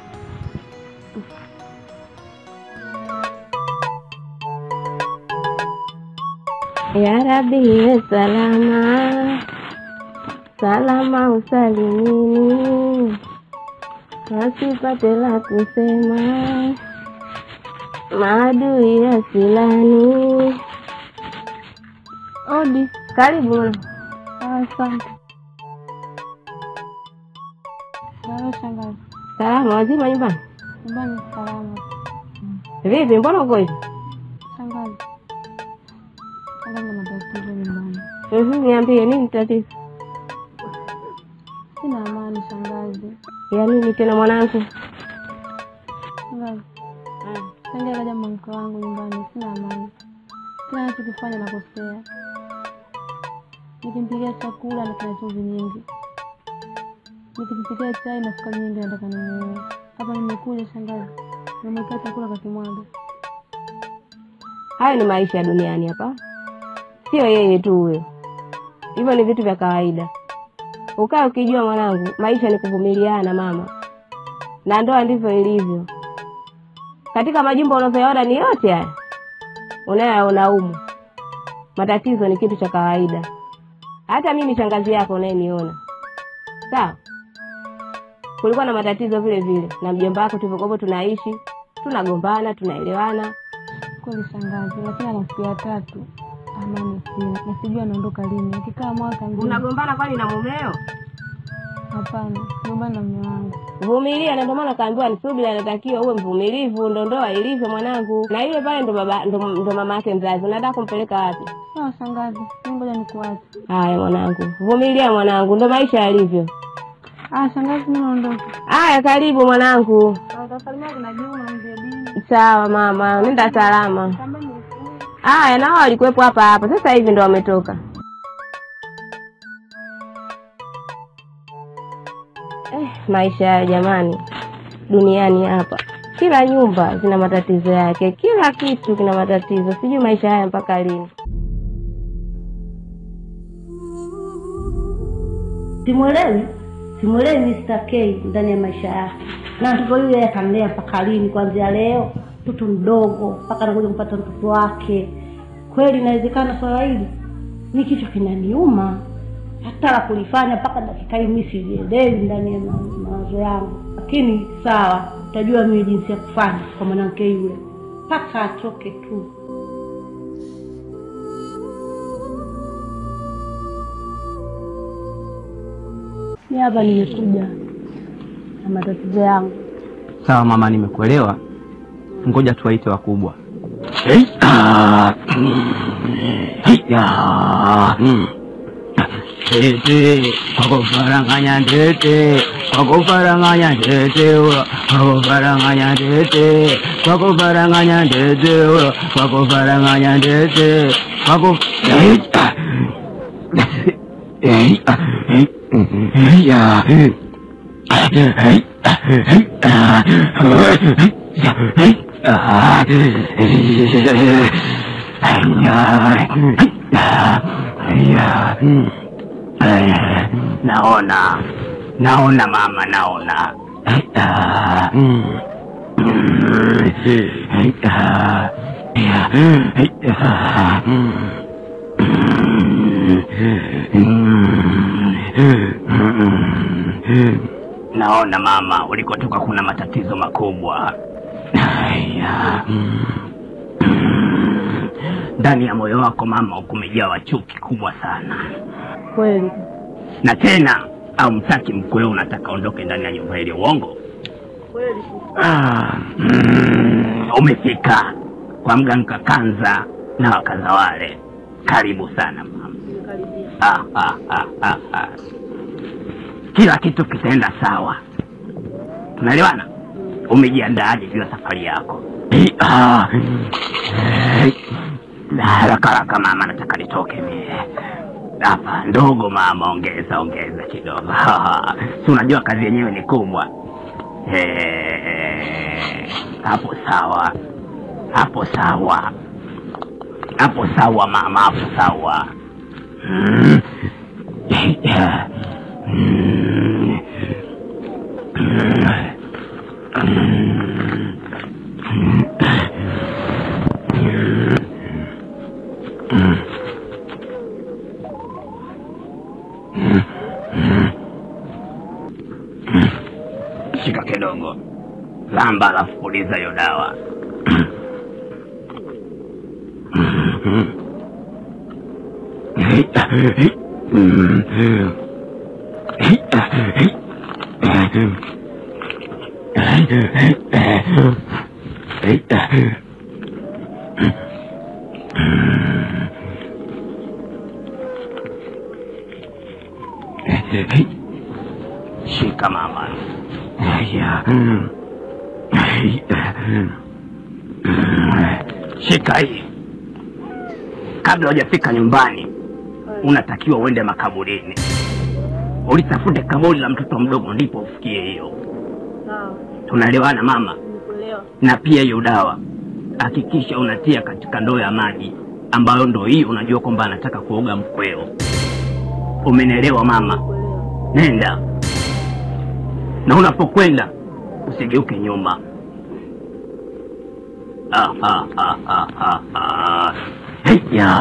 Ya Rabbi iwe salama salama usalimini, wasipate la kusema maadui ya silani. Odi. Karibu mwana. Ah, Asante. Salama shangazi. Salama, wazima nyumbani? Nyumbani salama. Vipi, mbona uko hivi? Shangazi. Shangazi na matatizo nyumbani. Mhm, Niambie nini tatizo? Sina amani shangazi. Ya nini tena mwanangu? Shangazi. Tangia kaja mke wangu nyumbani sina amani. Kila anachokifanya nakosea. Nikimpikia chakula na kina chumvi nyingi. Nikimpikia chai na sukari nyingi nataka nimuue. Hapa nimekuja shangazi. Nimewekea chakula kakimwaga. Hayo ni maisha ya duniani hapa, sio yeye tu huyo. Hivyo ni vitu vya kawaida. Ukaa ukijua mwanangu, maisha ni kuvumiliana mama, na ndoa ndivyo ilivyo. Katika majumba unavyoona ni yote haya unayoyaona humu, matatizo ni kitu cha kawaida. Hata mimi shangazi yako unayeniona, sawa, kulikuwa na matatizo vile vile na mjomba wako, tulivyokuwa tunaishi, tunagombana, tunaelewana Kweli shangazi, lakini ana siku ya tatu amani sina, na sijui anaondoka lini. Akikaa mwaka mzima. Unagombana kwani na mumeo? Hapana, gombana na mume wangu. Vumilia, na ndio maana kaambiwa ni subira, anatakiwa uwe mvumilivu, ndo ndoa ilivyo mwanangu. Na yule pale ndo baba ndo, ndo mama yake mzazi, unataka kumpeleka wapi? Sawa shangazi, mimi ngoja nikuache. Haya mwanangu, vumilia mwanangu, ndo maisha yalivyo. Ah, shangazi, mimi naondoka. Haya, karibu mwanangu. Utasalimia kuna Juma mzee Dini. Sawa mama, nenda salama. Haya, nao walikuwepo hapa hapa, sasa hivi ndo wametoka. Eh, maisha ya jamani, duniani hapa, kila nyumba zina matatizo yake, kila kitu kina matatizo. Sijui maisha haya mpaka lini. Simwelewi, simwelewi Mr. K ndani ya maisha yake, na mtoto yule atamlea mpaka lini? Kuanzia leo, mtoto mdogo mpaka anakuja kupata mtoto wake. Kweli inawezekana swala hili? Ni kichwa kinaniuma hata la kulifanya mpaka dakika hii mimi sijielewi ndani ya ma- mawazo yangu, lakini sawa, utajua mimi jinsi ya kufanya kwa mwanamke yule mpaka atoke tu. Mi hapa nimekuja na matatizo yangu. Sawa mama, nimekuelewa. Ngoja tuwaite wakubwa. Tete, kwakufaranganya tete, kwakufaranganya tete, kwakufaranganya tete, kwakufaranganya tete, kwakufaranganya tete, kwaku ya naona naona mama naona naona mama ulikotoka kuna matatizo makubwa Haya. ndani ya moyo wako mama kumejawa chuki kubwa sana Kweli na tena au mtaki mkwe unataka ondoke ndani ya nyumba ile uongo kweli, ah, mm, umefika kwa mganga kanza na wakaza wale karibu sana mama ah, ah, ah, ah, ah. kila kitu kitaenda sawa tunaelewana umejiandaaje juu ya safari yako Eh, ah, eh, na haraka haraka mama nataka nitoke mie hapa ndogo mama ongeza ongeza kidogo si unajua kazi yenyewe ni kubwa Eh, hapo sawa hapo sawa hapo sawa mama hapo sawa Mm. Yeah. Mm. shika kidogo lamba alafu puliza hiyo dawa Shika mama. Haya. Shika hii. Kabla hujafika nyumbani, unatakiwa uende makaburini, ulitafute kaburi la mtoto mdogo, ndipo ufikie hiyo. Tunaelewana mama? Na pia hiyo dawa hakikisha unatia katika ndoo ya maji, ambayo ndo hii unajua kwamba anataka kuoga mkweo. Umenielewa mama? Nenda na unapokwenda usigeuke nyuma. Ah, ah, ah, ah, ah, ah. Heya.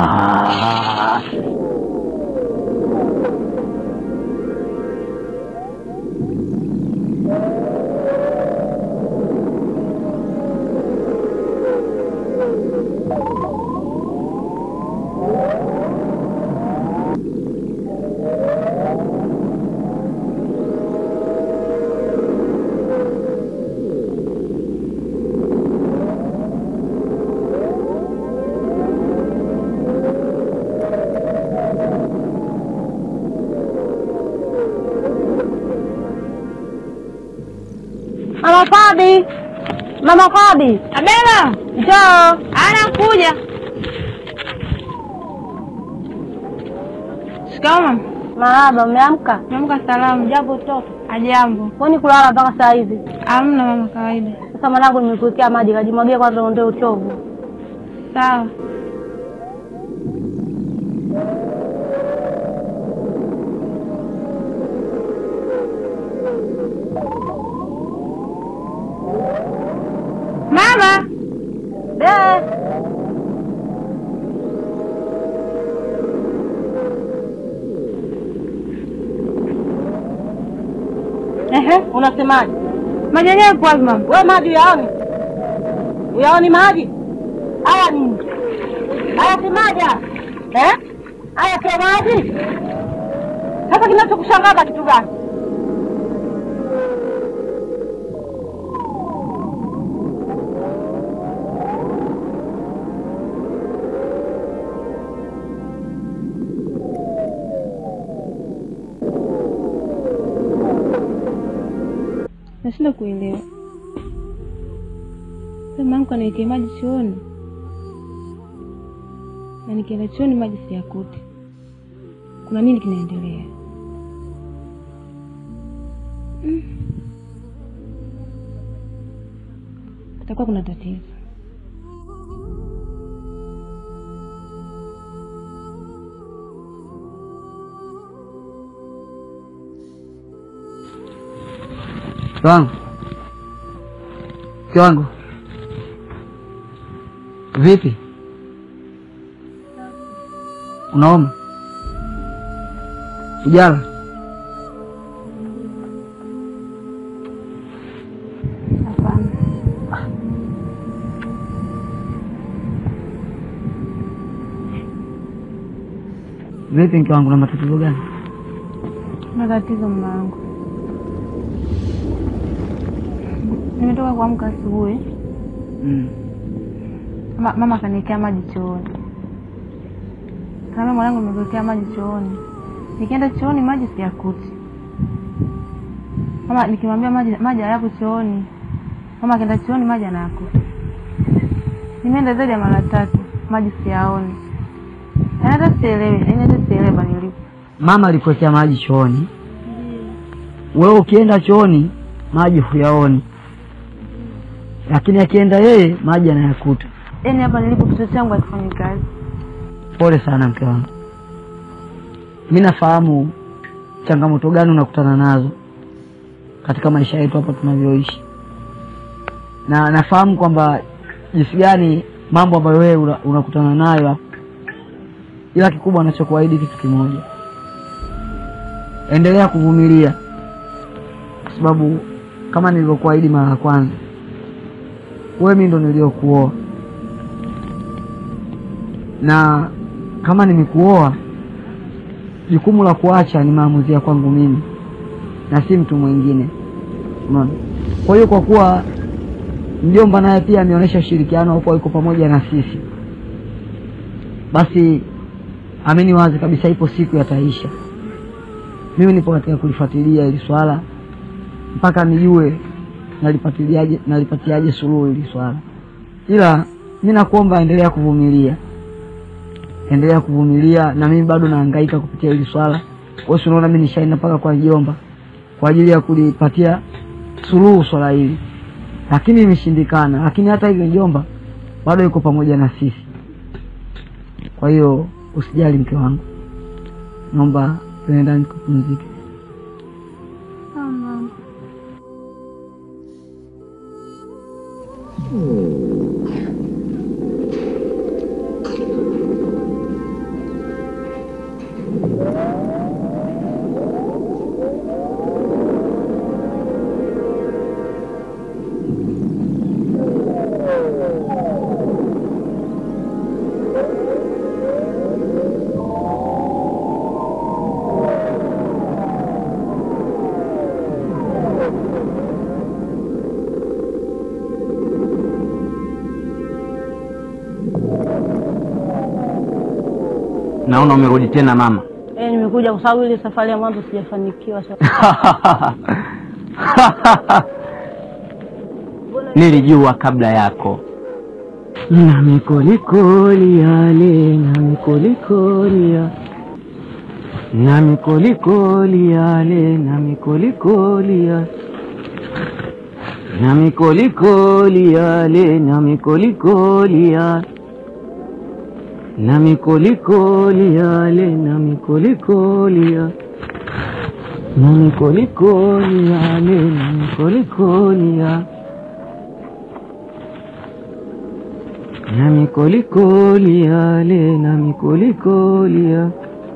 Mama Fabi, Mama Fabi, Abela, njoo. anakuja. Shikamoo mama. Marahaba, umeamka? Naamka salamu. Jambo mtoto. Ajambo. Kwani kulala mpaka saa hizi? Hamna mama, kawaida. Sasa mwanangu, nimekuwekea maji, kajimwagia kwanza, uondoe uchovu. Sawa. Mama, Eh, ehe, unasemaje? maji yenyewe yapo wapi mama? We maji uyaoni? Uyaoni maji haya nini? Haya si maji haya eh? Haya sio maji. Sasa kinachokushangaza kitu gani? Nashinda kuelewa. Sasa mamangu anaitia maji chooni, na nikienda chooni maji siyakuti. Kuna nini kinaendelea? Mm. Kutakuwa kuna tatizo. Mke wangu, mke wangu, vipi? Unaoma? Ujala? Hapana. Vipi mke wangu, na matatizo gani? Matatizo mamaangu. Nimetoka kuamka asubuhi, Mm. Ma, mama akaniwekea maji chooni. Kama mwanangu nimekuwekea maji chooni, nikienda chooni maji siyakuti. Mama nikimwambia maji maji hayapo chooni, mama akienda chooni maji anayakuta. Nimeenda zaidi ya mara tatu, maji siyaoni. Yaani hata sielewi, yaani hata sielewi bali nilipo. Mama alikuwekea maji chooni, wewe ukienda chooni maji huyaoni, lakini akienda yeye maji anayakuta. Yaani hapa nilipo kichwa changu hakifanyi kazi. Pole sana mke wangu, mi nafahamu changamoto gani unakutana nazo katika maisha yetu hapa tunavyoishi, na nafahamu kwamba jinsi gani mambo ambayo wewe una- unakutana nayo hapa, ila kikubwa anachokuahidi kitu kimoja, endelea kuvumilia, kwa sababu kama nilivyokuahidi mara ya kwanza, wewe mi ndo niliokuoa na kama nimekuoa, jukumu la kuacha ni maamuzi ya kwangu mimi na si mtu mwingine, unaona. Kwa hiyo kwa kuwa mjomba naye pia ameonyesha ushirikiano huko, yuko pamoja na sisi, basi amini wazi kabisa, ipo siku yataisha. Mimi nipo katika kulifuatilia hili swala mpaka nijue nalipatiliaje nalipatiaje suluhu hili swala, ila mi nakuomba endelea kuvumilia, endelea kuvumilia, na mimi bado nahangaika kupitia hili swala. Wewe si unaona mimi nishaenda mpaka kwa mjomba kwa ajili ya kulipatia suluhu swala hili, lakini imeshindikana. Lakini hata hivyo mjomba bado yuko pamoja na sisi. Kwa hiyo usijali mke wangu, naomba tuende ndani kupumzike. Naona umerudi tena mama. Eh, nimekuja kwa sababu ile safari ya mwanzo sijafanikiwa. Nilijua kabla yako. na mikolikoli yale na mikolikoli ya na mikolikoli yale na mikolikoli ya na mikolikoli yale na mikolikoli ya na mikolikoli yale na mikolikoli ya na mikolikoli yale na mikolikoli ya na mikolikoli yale na mikolikoli ya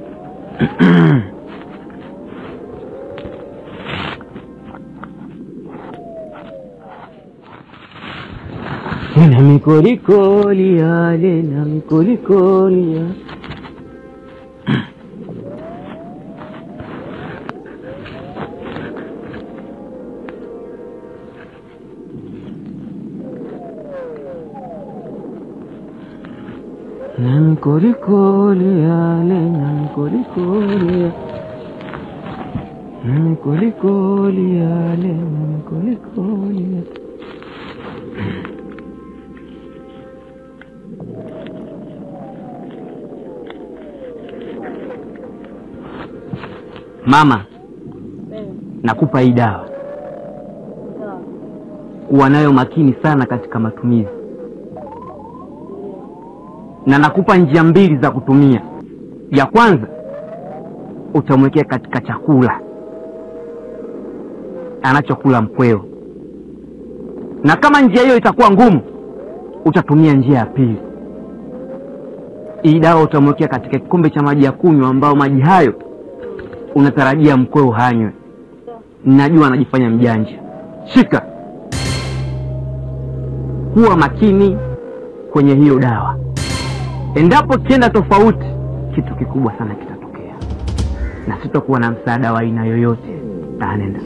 na mikolikoli yale na mikolikoli ya na mikolikoli yale na mikolikoli ya na mikolikoli yale na mikolikoli ya Mama, nakupa hii dawa, kuwa nayo makini sana katika matumizi, na nakupa njia mbili za kutumia. Ya kwanza utamwekea katika chakula anachokula mkweo, na kama njia hiyo itakuwa ngumu, utatumia njia ya pili. Hii dawa utamwekea katika kikombe cha maji ya kunywa, ambao maji hayo unatarajia mkweo hanywe. Najua anajifanya mjanja. Shika, kuwa makini kwenye hiyo dawa. Endapo kienda tofauti, kitu kikubwa sana kitatokea, na sitakuwa na msaada wa aina yoyote. Anenda.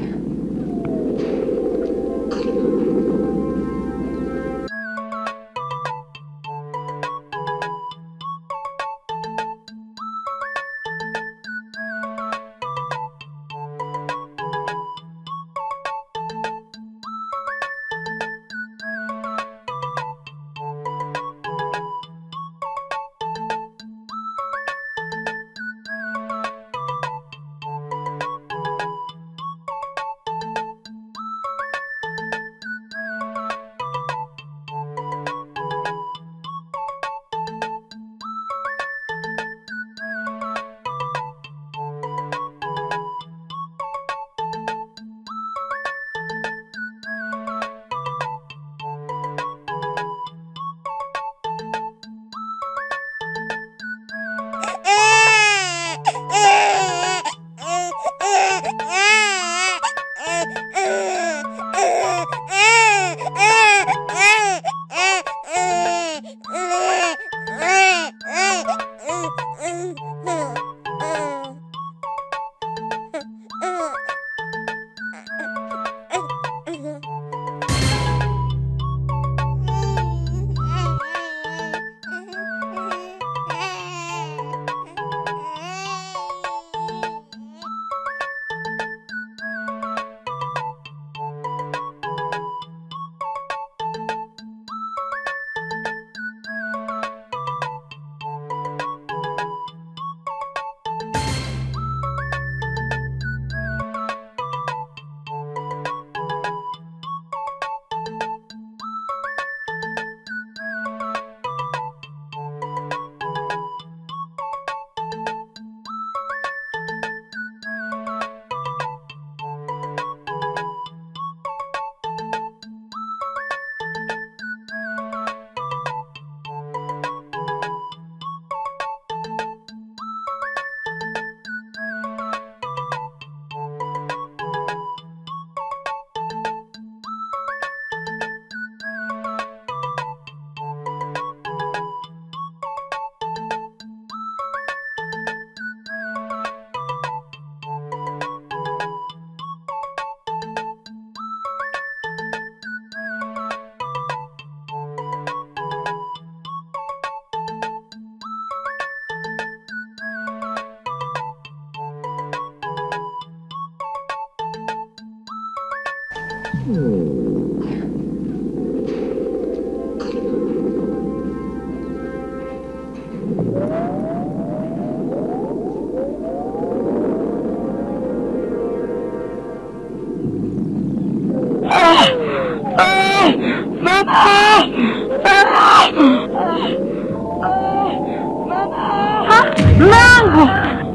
Mlango!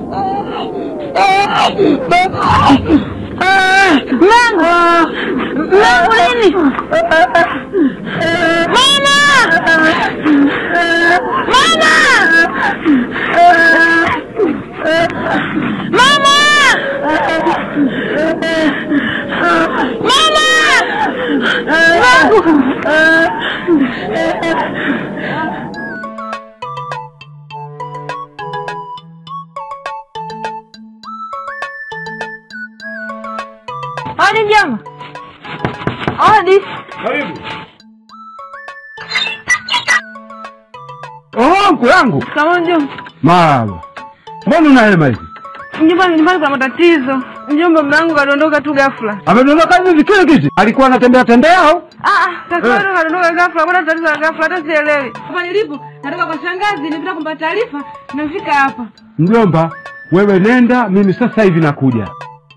Mlango! Mlango nini? Mama! Mama! Mama! Mama! Mlango! Hadi jama. Hadi. Karibu. Oh, mkwe yangu. Kama mjomba, Marahaba. Mbona una hema hivi? mjomba, nyumbani kuna matatizo. Mjomba, mume wangu kadondoka tu ghafla. Amedondoka hivi hivi kile kiti? Alikuwa anatembea tembea au? Ah, ah, kaka wangu kadondoka ghafla, kuna tatizo la ghafla, hata sielewi. Hapa nilipo, natoka kwa shangazi, nilipita kumpa taarifa, nimefika hapa. Mjomba, wewe nenda, mimi sasa hivi nakuja.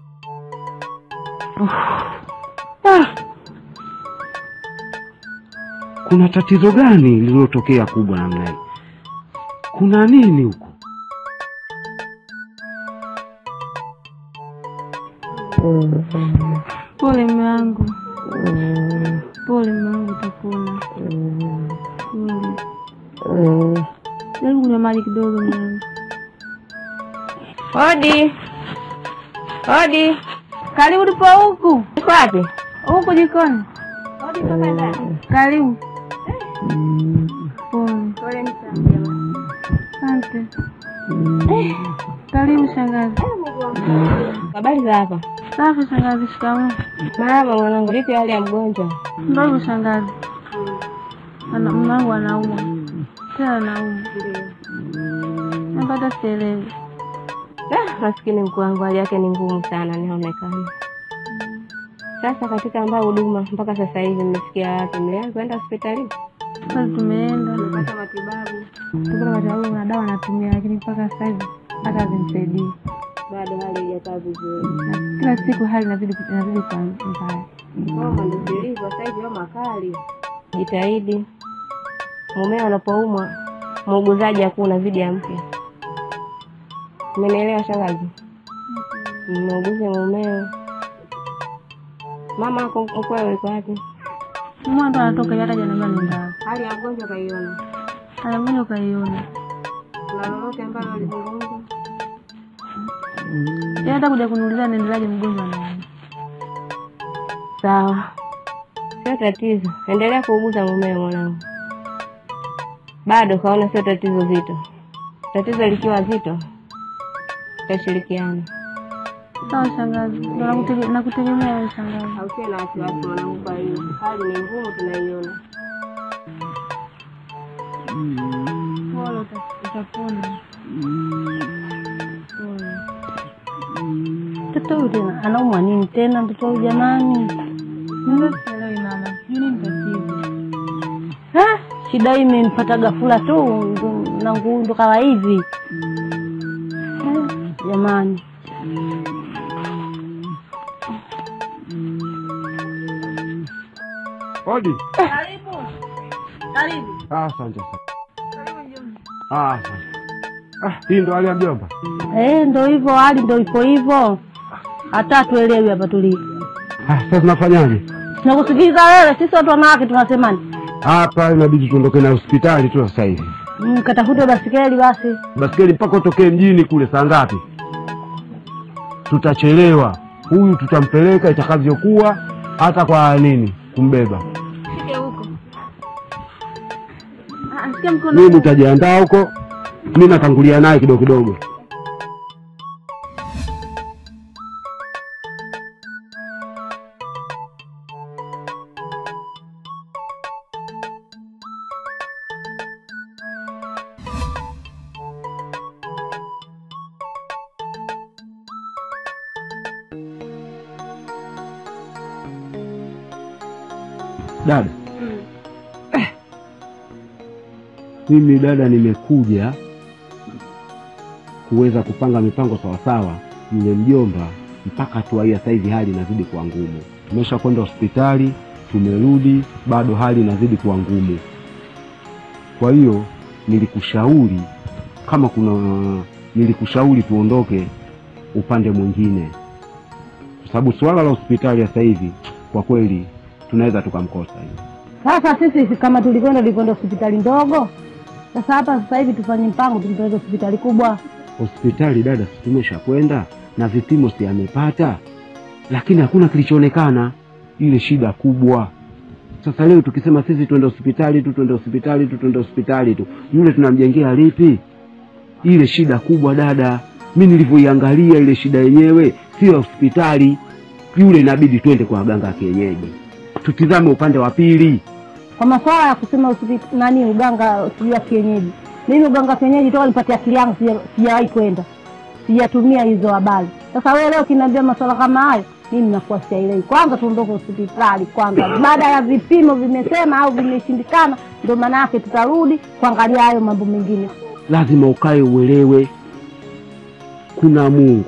Ah. Kuna tatizo gani lililotokea kubwa namna hii? Kuna nini huko? Pole mume wangu, pole mume wangu, utapona. Pole. Jaribu kunywa maji kidogo mume wangu. Hodi. Hodi. Karibu, tupo huku Uko wapi? huku jikoni. Karibu. Pole. Asante. Karibu shangazi. Habari za hapa? Safi shangazi, shikamoo. Mama mwanangu, vipi hali ya mgonjwa? Ndio hivyo shangazi. Ana mume wangu anaumwa. Tena anaumwa. Napata sielewi. Ah, maskini mkuu wangu, hali yake ni ngumu sana, inaonekana. Sasa katika ambayo huduma mpaka sasa hivi mmefikia wapi? Mlianza kwenda hospitalini? Sasa tumeenda. Mmepata matibabu? Tukapata matibabu na dawa anatumia lakini mpaka sasa hivi hata hazimsaidii. Bado hali haijakaa vizuri. Na Kila siku hali inazidi inazidi kuwa mbaya. Homa ndio zilivyo sasa hivi, homa kali. Jitahidi mumeo anapoumwa, muuguzaji hakuna zidi ya mke. Umenielewa shangazi? Muuguze mumeo. Mama ako mkwewe iko wapi? Mwana ndo anatoka hata jana mbona nenda. Hali ya mgonjwa kaiona. Haya mbona ukaiona? Kuna lolote ambalo lizungumza? Yeye hata kuja kuniuliza naendeleaje mgonjwa na Sawa, sio tatizo. Endelea kuuguza mumeo mwanangu. Bado kaona sio tatizo zito. Tatizo likiwa zito, tutashirikiana. Sawa shangazi. Ndio nakutege- nakutegemea wewe shangazi. Hausiwe na wasiwasi mwanangu, kwa hiyo hali ni ngumu, tunaiona. Pole uta- utapona. Pole. Mtoto huyu tena anaumwa nini tena mtoto huyu jamani? Ndio sielewi mama. Sijui nini tatizo. Ha? Shida hii imenipata ghafula tu ndo- na nguu ndo kawa hivi. Eh, Jamani. Hodi. Karibu. Karibu. Ah, asante sana. Ah, asante. Ah, hii ndo hali ya mjomba. Eh, ndo hivyo hali ndo ipo hivyo. Hata hatuelewi hapa tulipo. Ah, sasa tunafanyaje? Tunakusikiliza wewe, sisi watu wanawake tunasemaje? Hapa inabidi tuondoke na hospitali tu sasa hivi. Mm, katafute basikeli basi. Basikeli mpaka utokee mjini kule saa ngapi? Tutachelewa. Huyu tutampeleka itakavyokuwa, hata kwa nini kumbeba. Shike huko. Ah, sikia mkono. Mimi nitajiandaa huko, mi natangulia naye kidogo kidogo. Dada Eh. mimi dada, nimekuja kuweza kupanga mipango sawasawa. Yule mjomba mpaka hatua hii sasa hivi hali inazidi kuwa ngumu. Tumesha kwenda hospitali, tumerudi, bado hali inazidi kuwa ngumu. Kwa hiyo nilikushauri kama kuna, nilikushauri tuondoke upande mwingine, kwa sababu suala la hospitali sasa hivi kwa kweli tunaweza tukamkosa hiyo. Sasa sisi kama tulikwenda tulikwenda hospitali ndogo, sasa hapa sasa hivi tufanye mpango tumpeleke hospitali kubwa. hospitali dada, si tumesha kwenda na vipimo si amepata, lakini hakuna kilichoonekana. Ile shida kubwa. Sasa leo tukisema sisi twende hospitali tu, twende hospitali tu, twende hospitali tu, yule tunamjengea lipi? Ile shida kubwa dada, mi nilivyoiangalia ile shida yenyewe sio hospitali, yule inabidi twende kwa waganga wa kienyeji, tutizame upande wa pili. Kwa masuala ya kusema hospitali nani uganga sijui wa kienyeji, mimi uganga wa kienyeji toka nipatia akili yangu sija- sijawahi kwenda, sijatumia hizo habari. Sasa wewe leo kiniambia masuala kama hayo, mimi nakuwa sielewi. Kwanza tuondoke hospitali kwanza, baada ya vipimo vimesema au vimeshindikana, ndio maana yake tutarudi kuangalia hayo mambo mengine. lazima ukae uelewe kuna Mungu,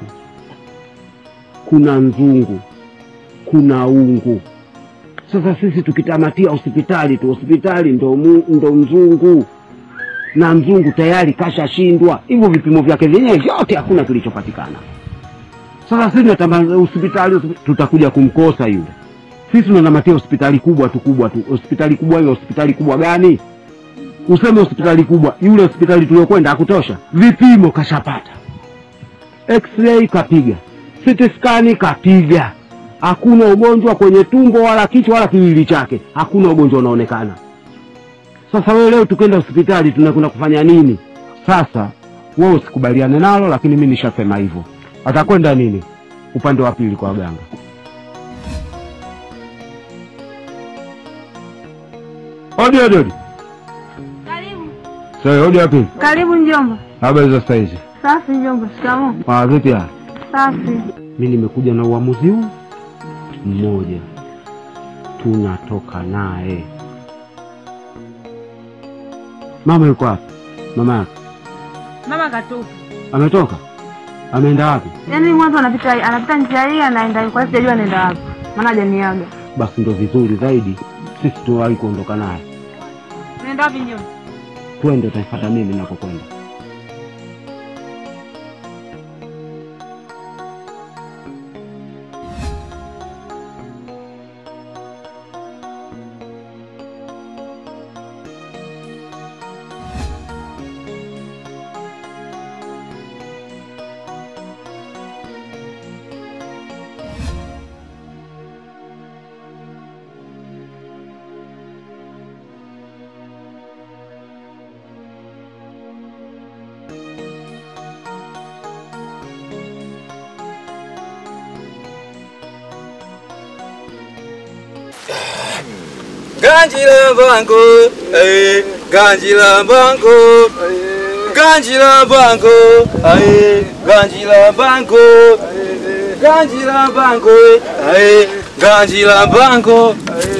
kuna nzungu, kuna ungu. Sasa sisi tukitamatia hospitali tu, hospitali ndo, mu, ndo mzungu na mzungu tayari kashashindwa, hivyo vipimo vyake vyenyewe vyote hakuna kilichopatikana. Sasa sisi tunatama hospitali, hospi- tutakuja kumkosa yule. Sisi tunatamatia hospitali kubwa tu kubwa tu. Hospitali kubwa hiyo, hospitali kubwa gani? useme hospitali kubwa, yule hospitali tuliokwenda hakutosha, vipimo kashapata, x-ray kapiga, CT scan kapiga, hakuna ugonjwa kwenye tumbo wala kichwa wala kiwili chake, hakuna ugonjwa unaonekana. Sasa wewe leo tukwenda hospitali tunakwenda kufanya nini? Sasa wewe usikubaliane nalo, lakini mi nishasema hivyo. Atakwenda nini upande wa pili kwa waganga? Odi odi odi. Sasa odi ya pili. Karibu mjomba. Habari za sasa hizi? Safi mjomba, shikamoo. Ah, vipi hali? Safi. Mi nimekuja na uamuzi huu mmoja, tunatoka naye. Mama yuko wapi? Mama yake Mama katupa. ametoka, ameenda wapi? Yaani mwanzo anapita anapita njia hii anaenda kwa hiyo sijajua anaenda wapi. Maana hajaniaga. Basi ndo vizuri zaidi, sisi tuwahi kuondoka naye, Unaenda wapi mjomba? twende, utanifuata mimi nakokwenda. Ganji la bango, eh, ganji la bango, ganji la bango, eh, ganji la bango, ganji la bango, eh, ganji la bango.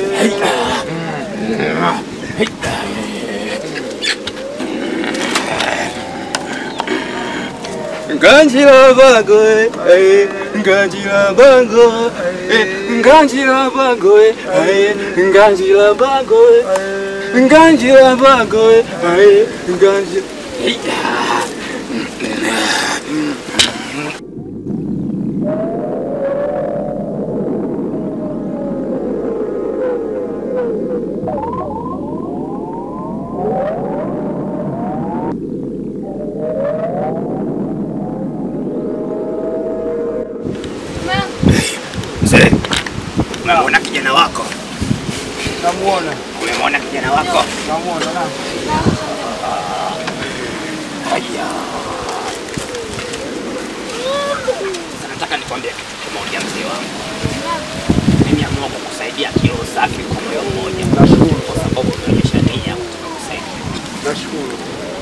Ganji la bango, eh, ganji la bango, eh, ganji la bango, eh, ganji la bango, eh, ganji la bango, eh, ganji. Mzee, umemwona kijana wako? Namuona. Umemwona kijana wako? Namuona na. Haya. Sasa nataka nikwambie kitu kimoja mzee wangu. Mimi amua kukusaidia kiroho safi kwa moyo mmoja. Nashukuru kwa sababu umeonyesha nia ya kutaka kusaidia. Nashukuru.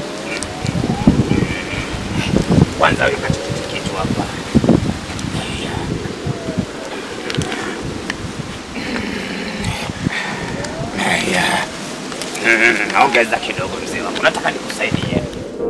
Kwanza weka tikiti kitu hapa. Mm, ongeza kidogo mzee wangu, nataka nikusaidie.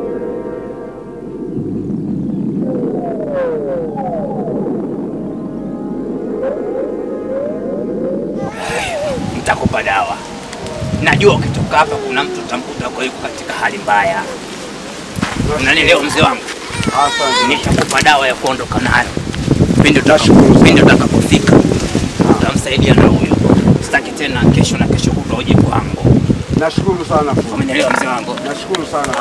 Nitakupa dawa. Najua ukitoka hapa kuna mtu utamkuta kwa yuko katika hali mbaya. Unanielewa mzee wangu? Nitakupa dawa ya kuondoka nayo pindi utakapo- pindi utakapofika, utamsaidia na huyo. Sitaki tena kesho na kesho kutwa uje kwangu. Nashukuru sana fundi. Umenielewa mzee wangu? Nashukuru sana.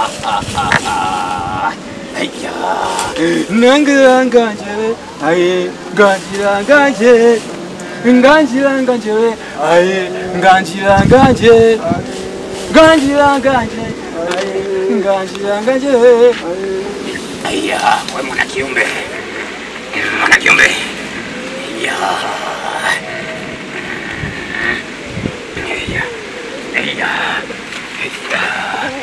Haya. Nangiranganje, aye, nganjiranganje, nganjiranganje, aye, nganjiranganje, nganjiranganje, aye, nganjiranganje. Aya, we mwana kiumbe, mwana kiumbe. Aya. Aya. Aya. Aya.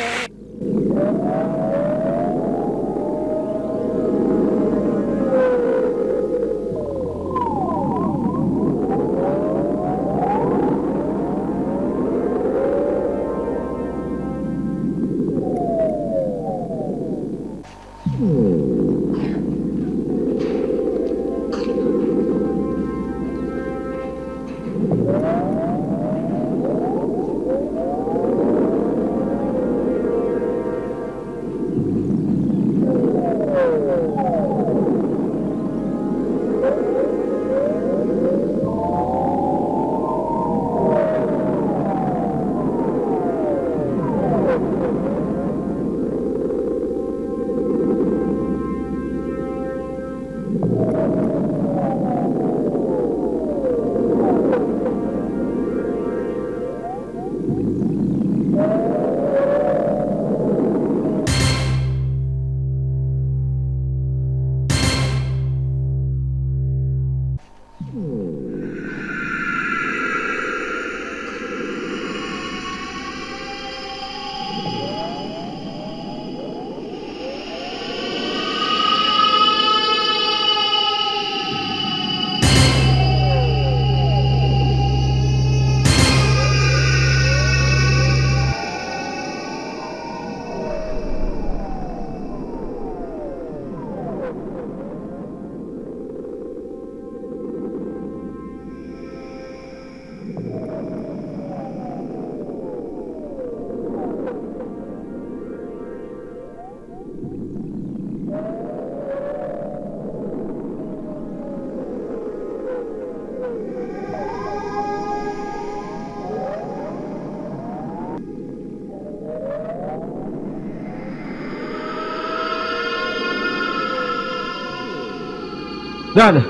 Dada,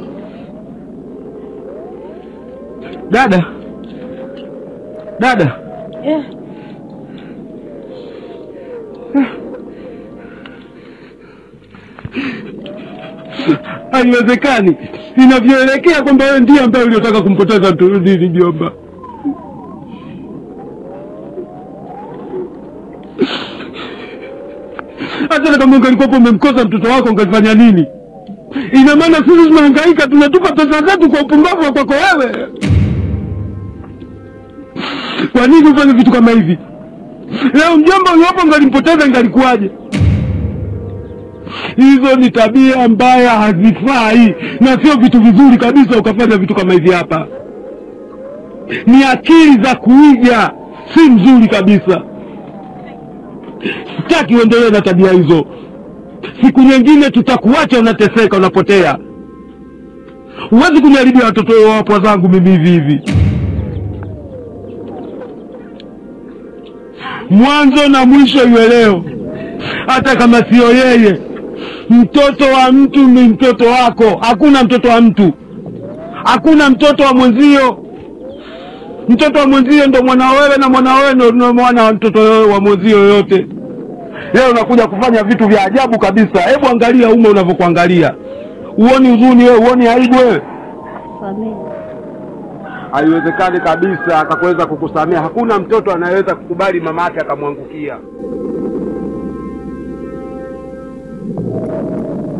dada, dada, Eh, haiwezekani. Inavyoelekea kwamba wewe ndiye ambaye uliotaka kumpoteza mtu nini, mjomba. Hata kama ungelikuwa umemkosa mtoto wako ungelifanya nini? Ina maana sisi tunahangaika, tunatupa pesa zetu kwa upumbavu wa kwako wewe. Kwa nini ufanye vitu kama hivi? Leo mjomba uliopo ngalimpoteza ingalikuwaje? Hizo ni tabia mbaya, hazifai na sio vitu vizuri kabisa ukafanya vitu kama hivi hapa. Ni akili za kuiga, si mzuri kabisa. Sitaki uendelee na tabia hizo. Siku nyingine tutakuacha unateseka, unapotea. Huwezi kuniharibia watoto wapwa zangu mimi hivi hivi. Mwanzo na mwisho iwe leo, hata kama sio yeye. Mtoto wa mtu ni mtoto wako, hakuna mtoto wa mtu, hakuna mtoto wa mwenzio. Mtoto wa mwenzio ndo mwana wewe, na mwana wewe ndo ndo mwana wa mtoto wa mwenzio yoyote. Leo unakuja kufanya vitu vya ajabu kabisa. Hebu angalia ume unavyokuangalia, uoni huzuni wewe, uoni aibu wewe? samehe. Haiwezekani kabisa akakuweza kukusamea. Hakuna mtoto anayeweza kukubali mama yake akamwangukia.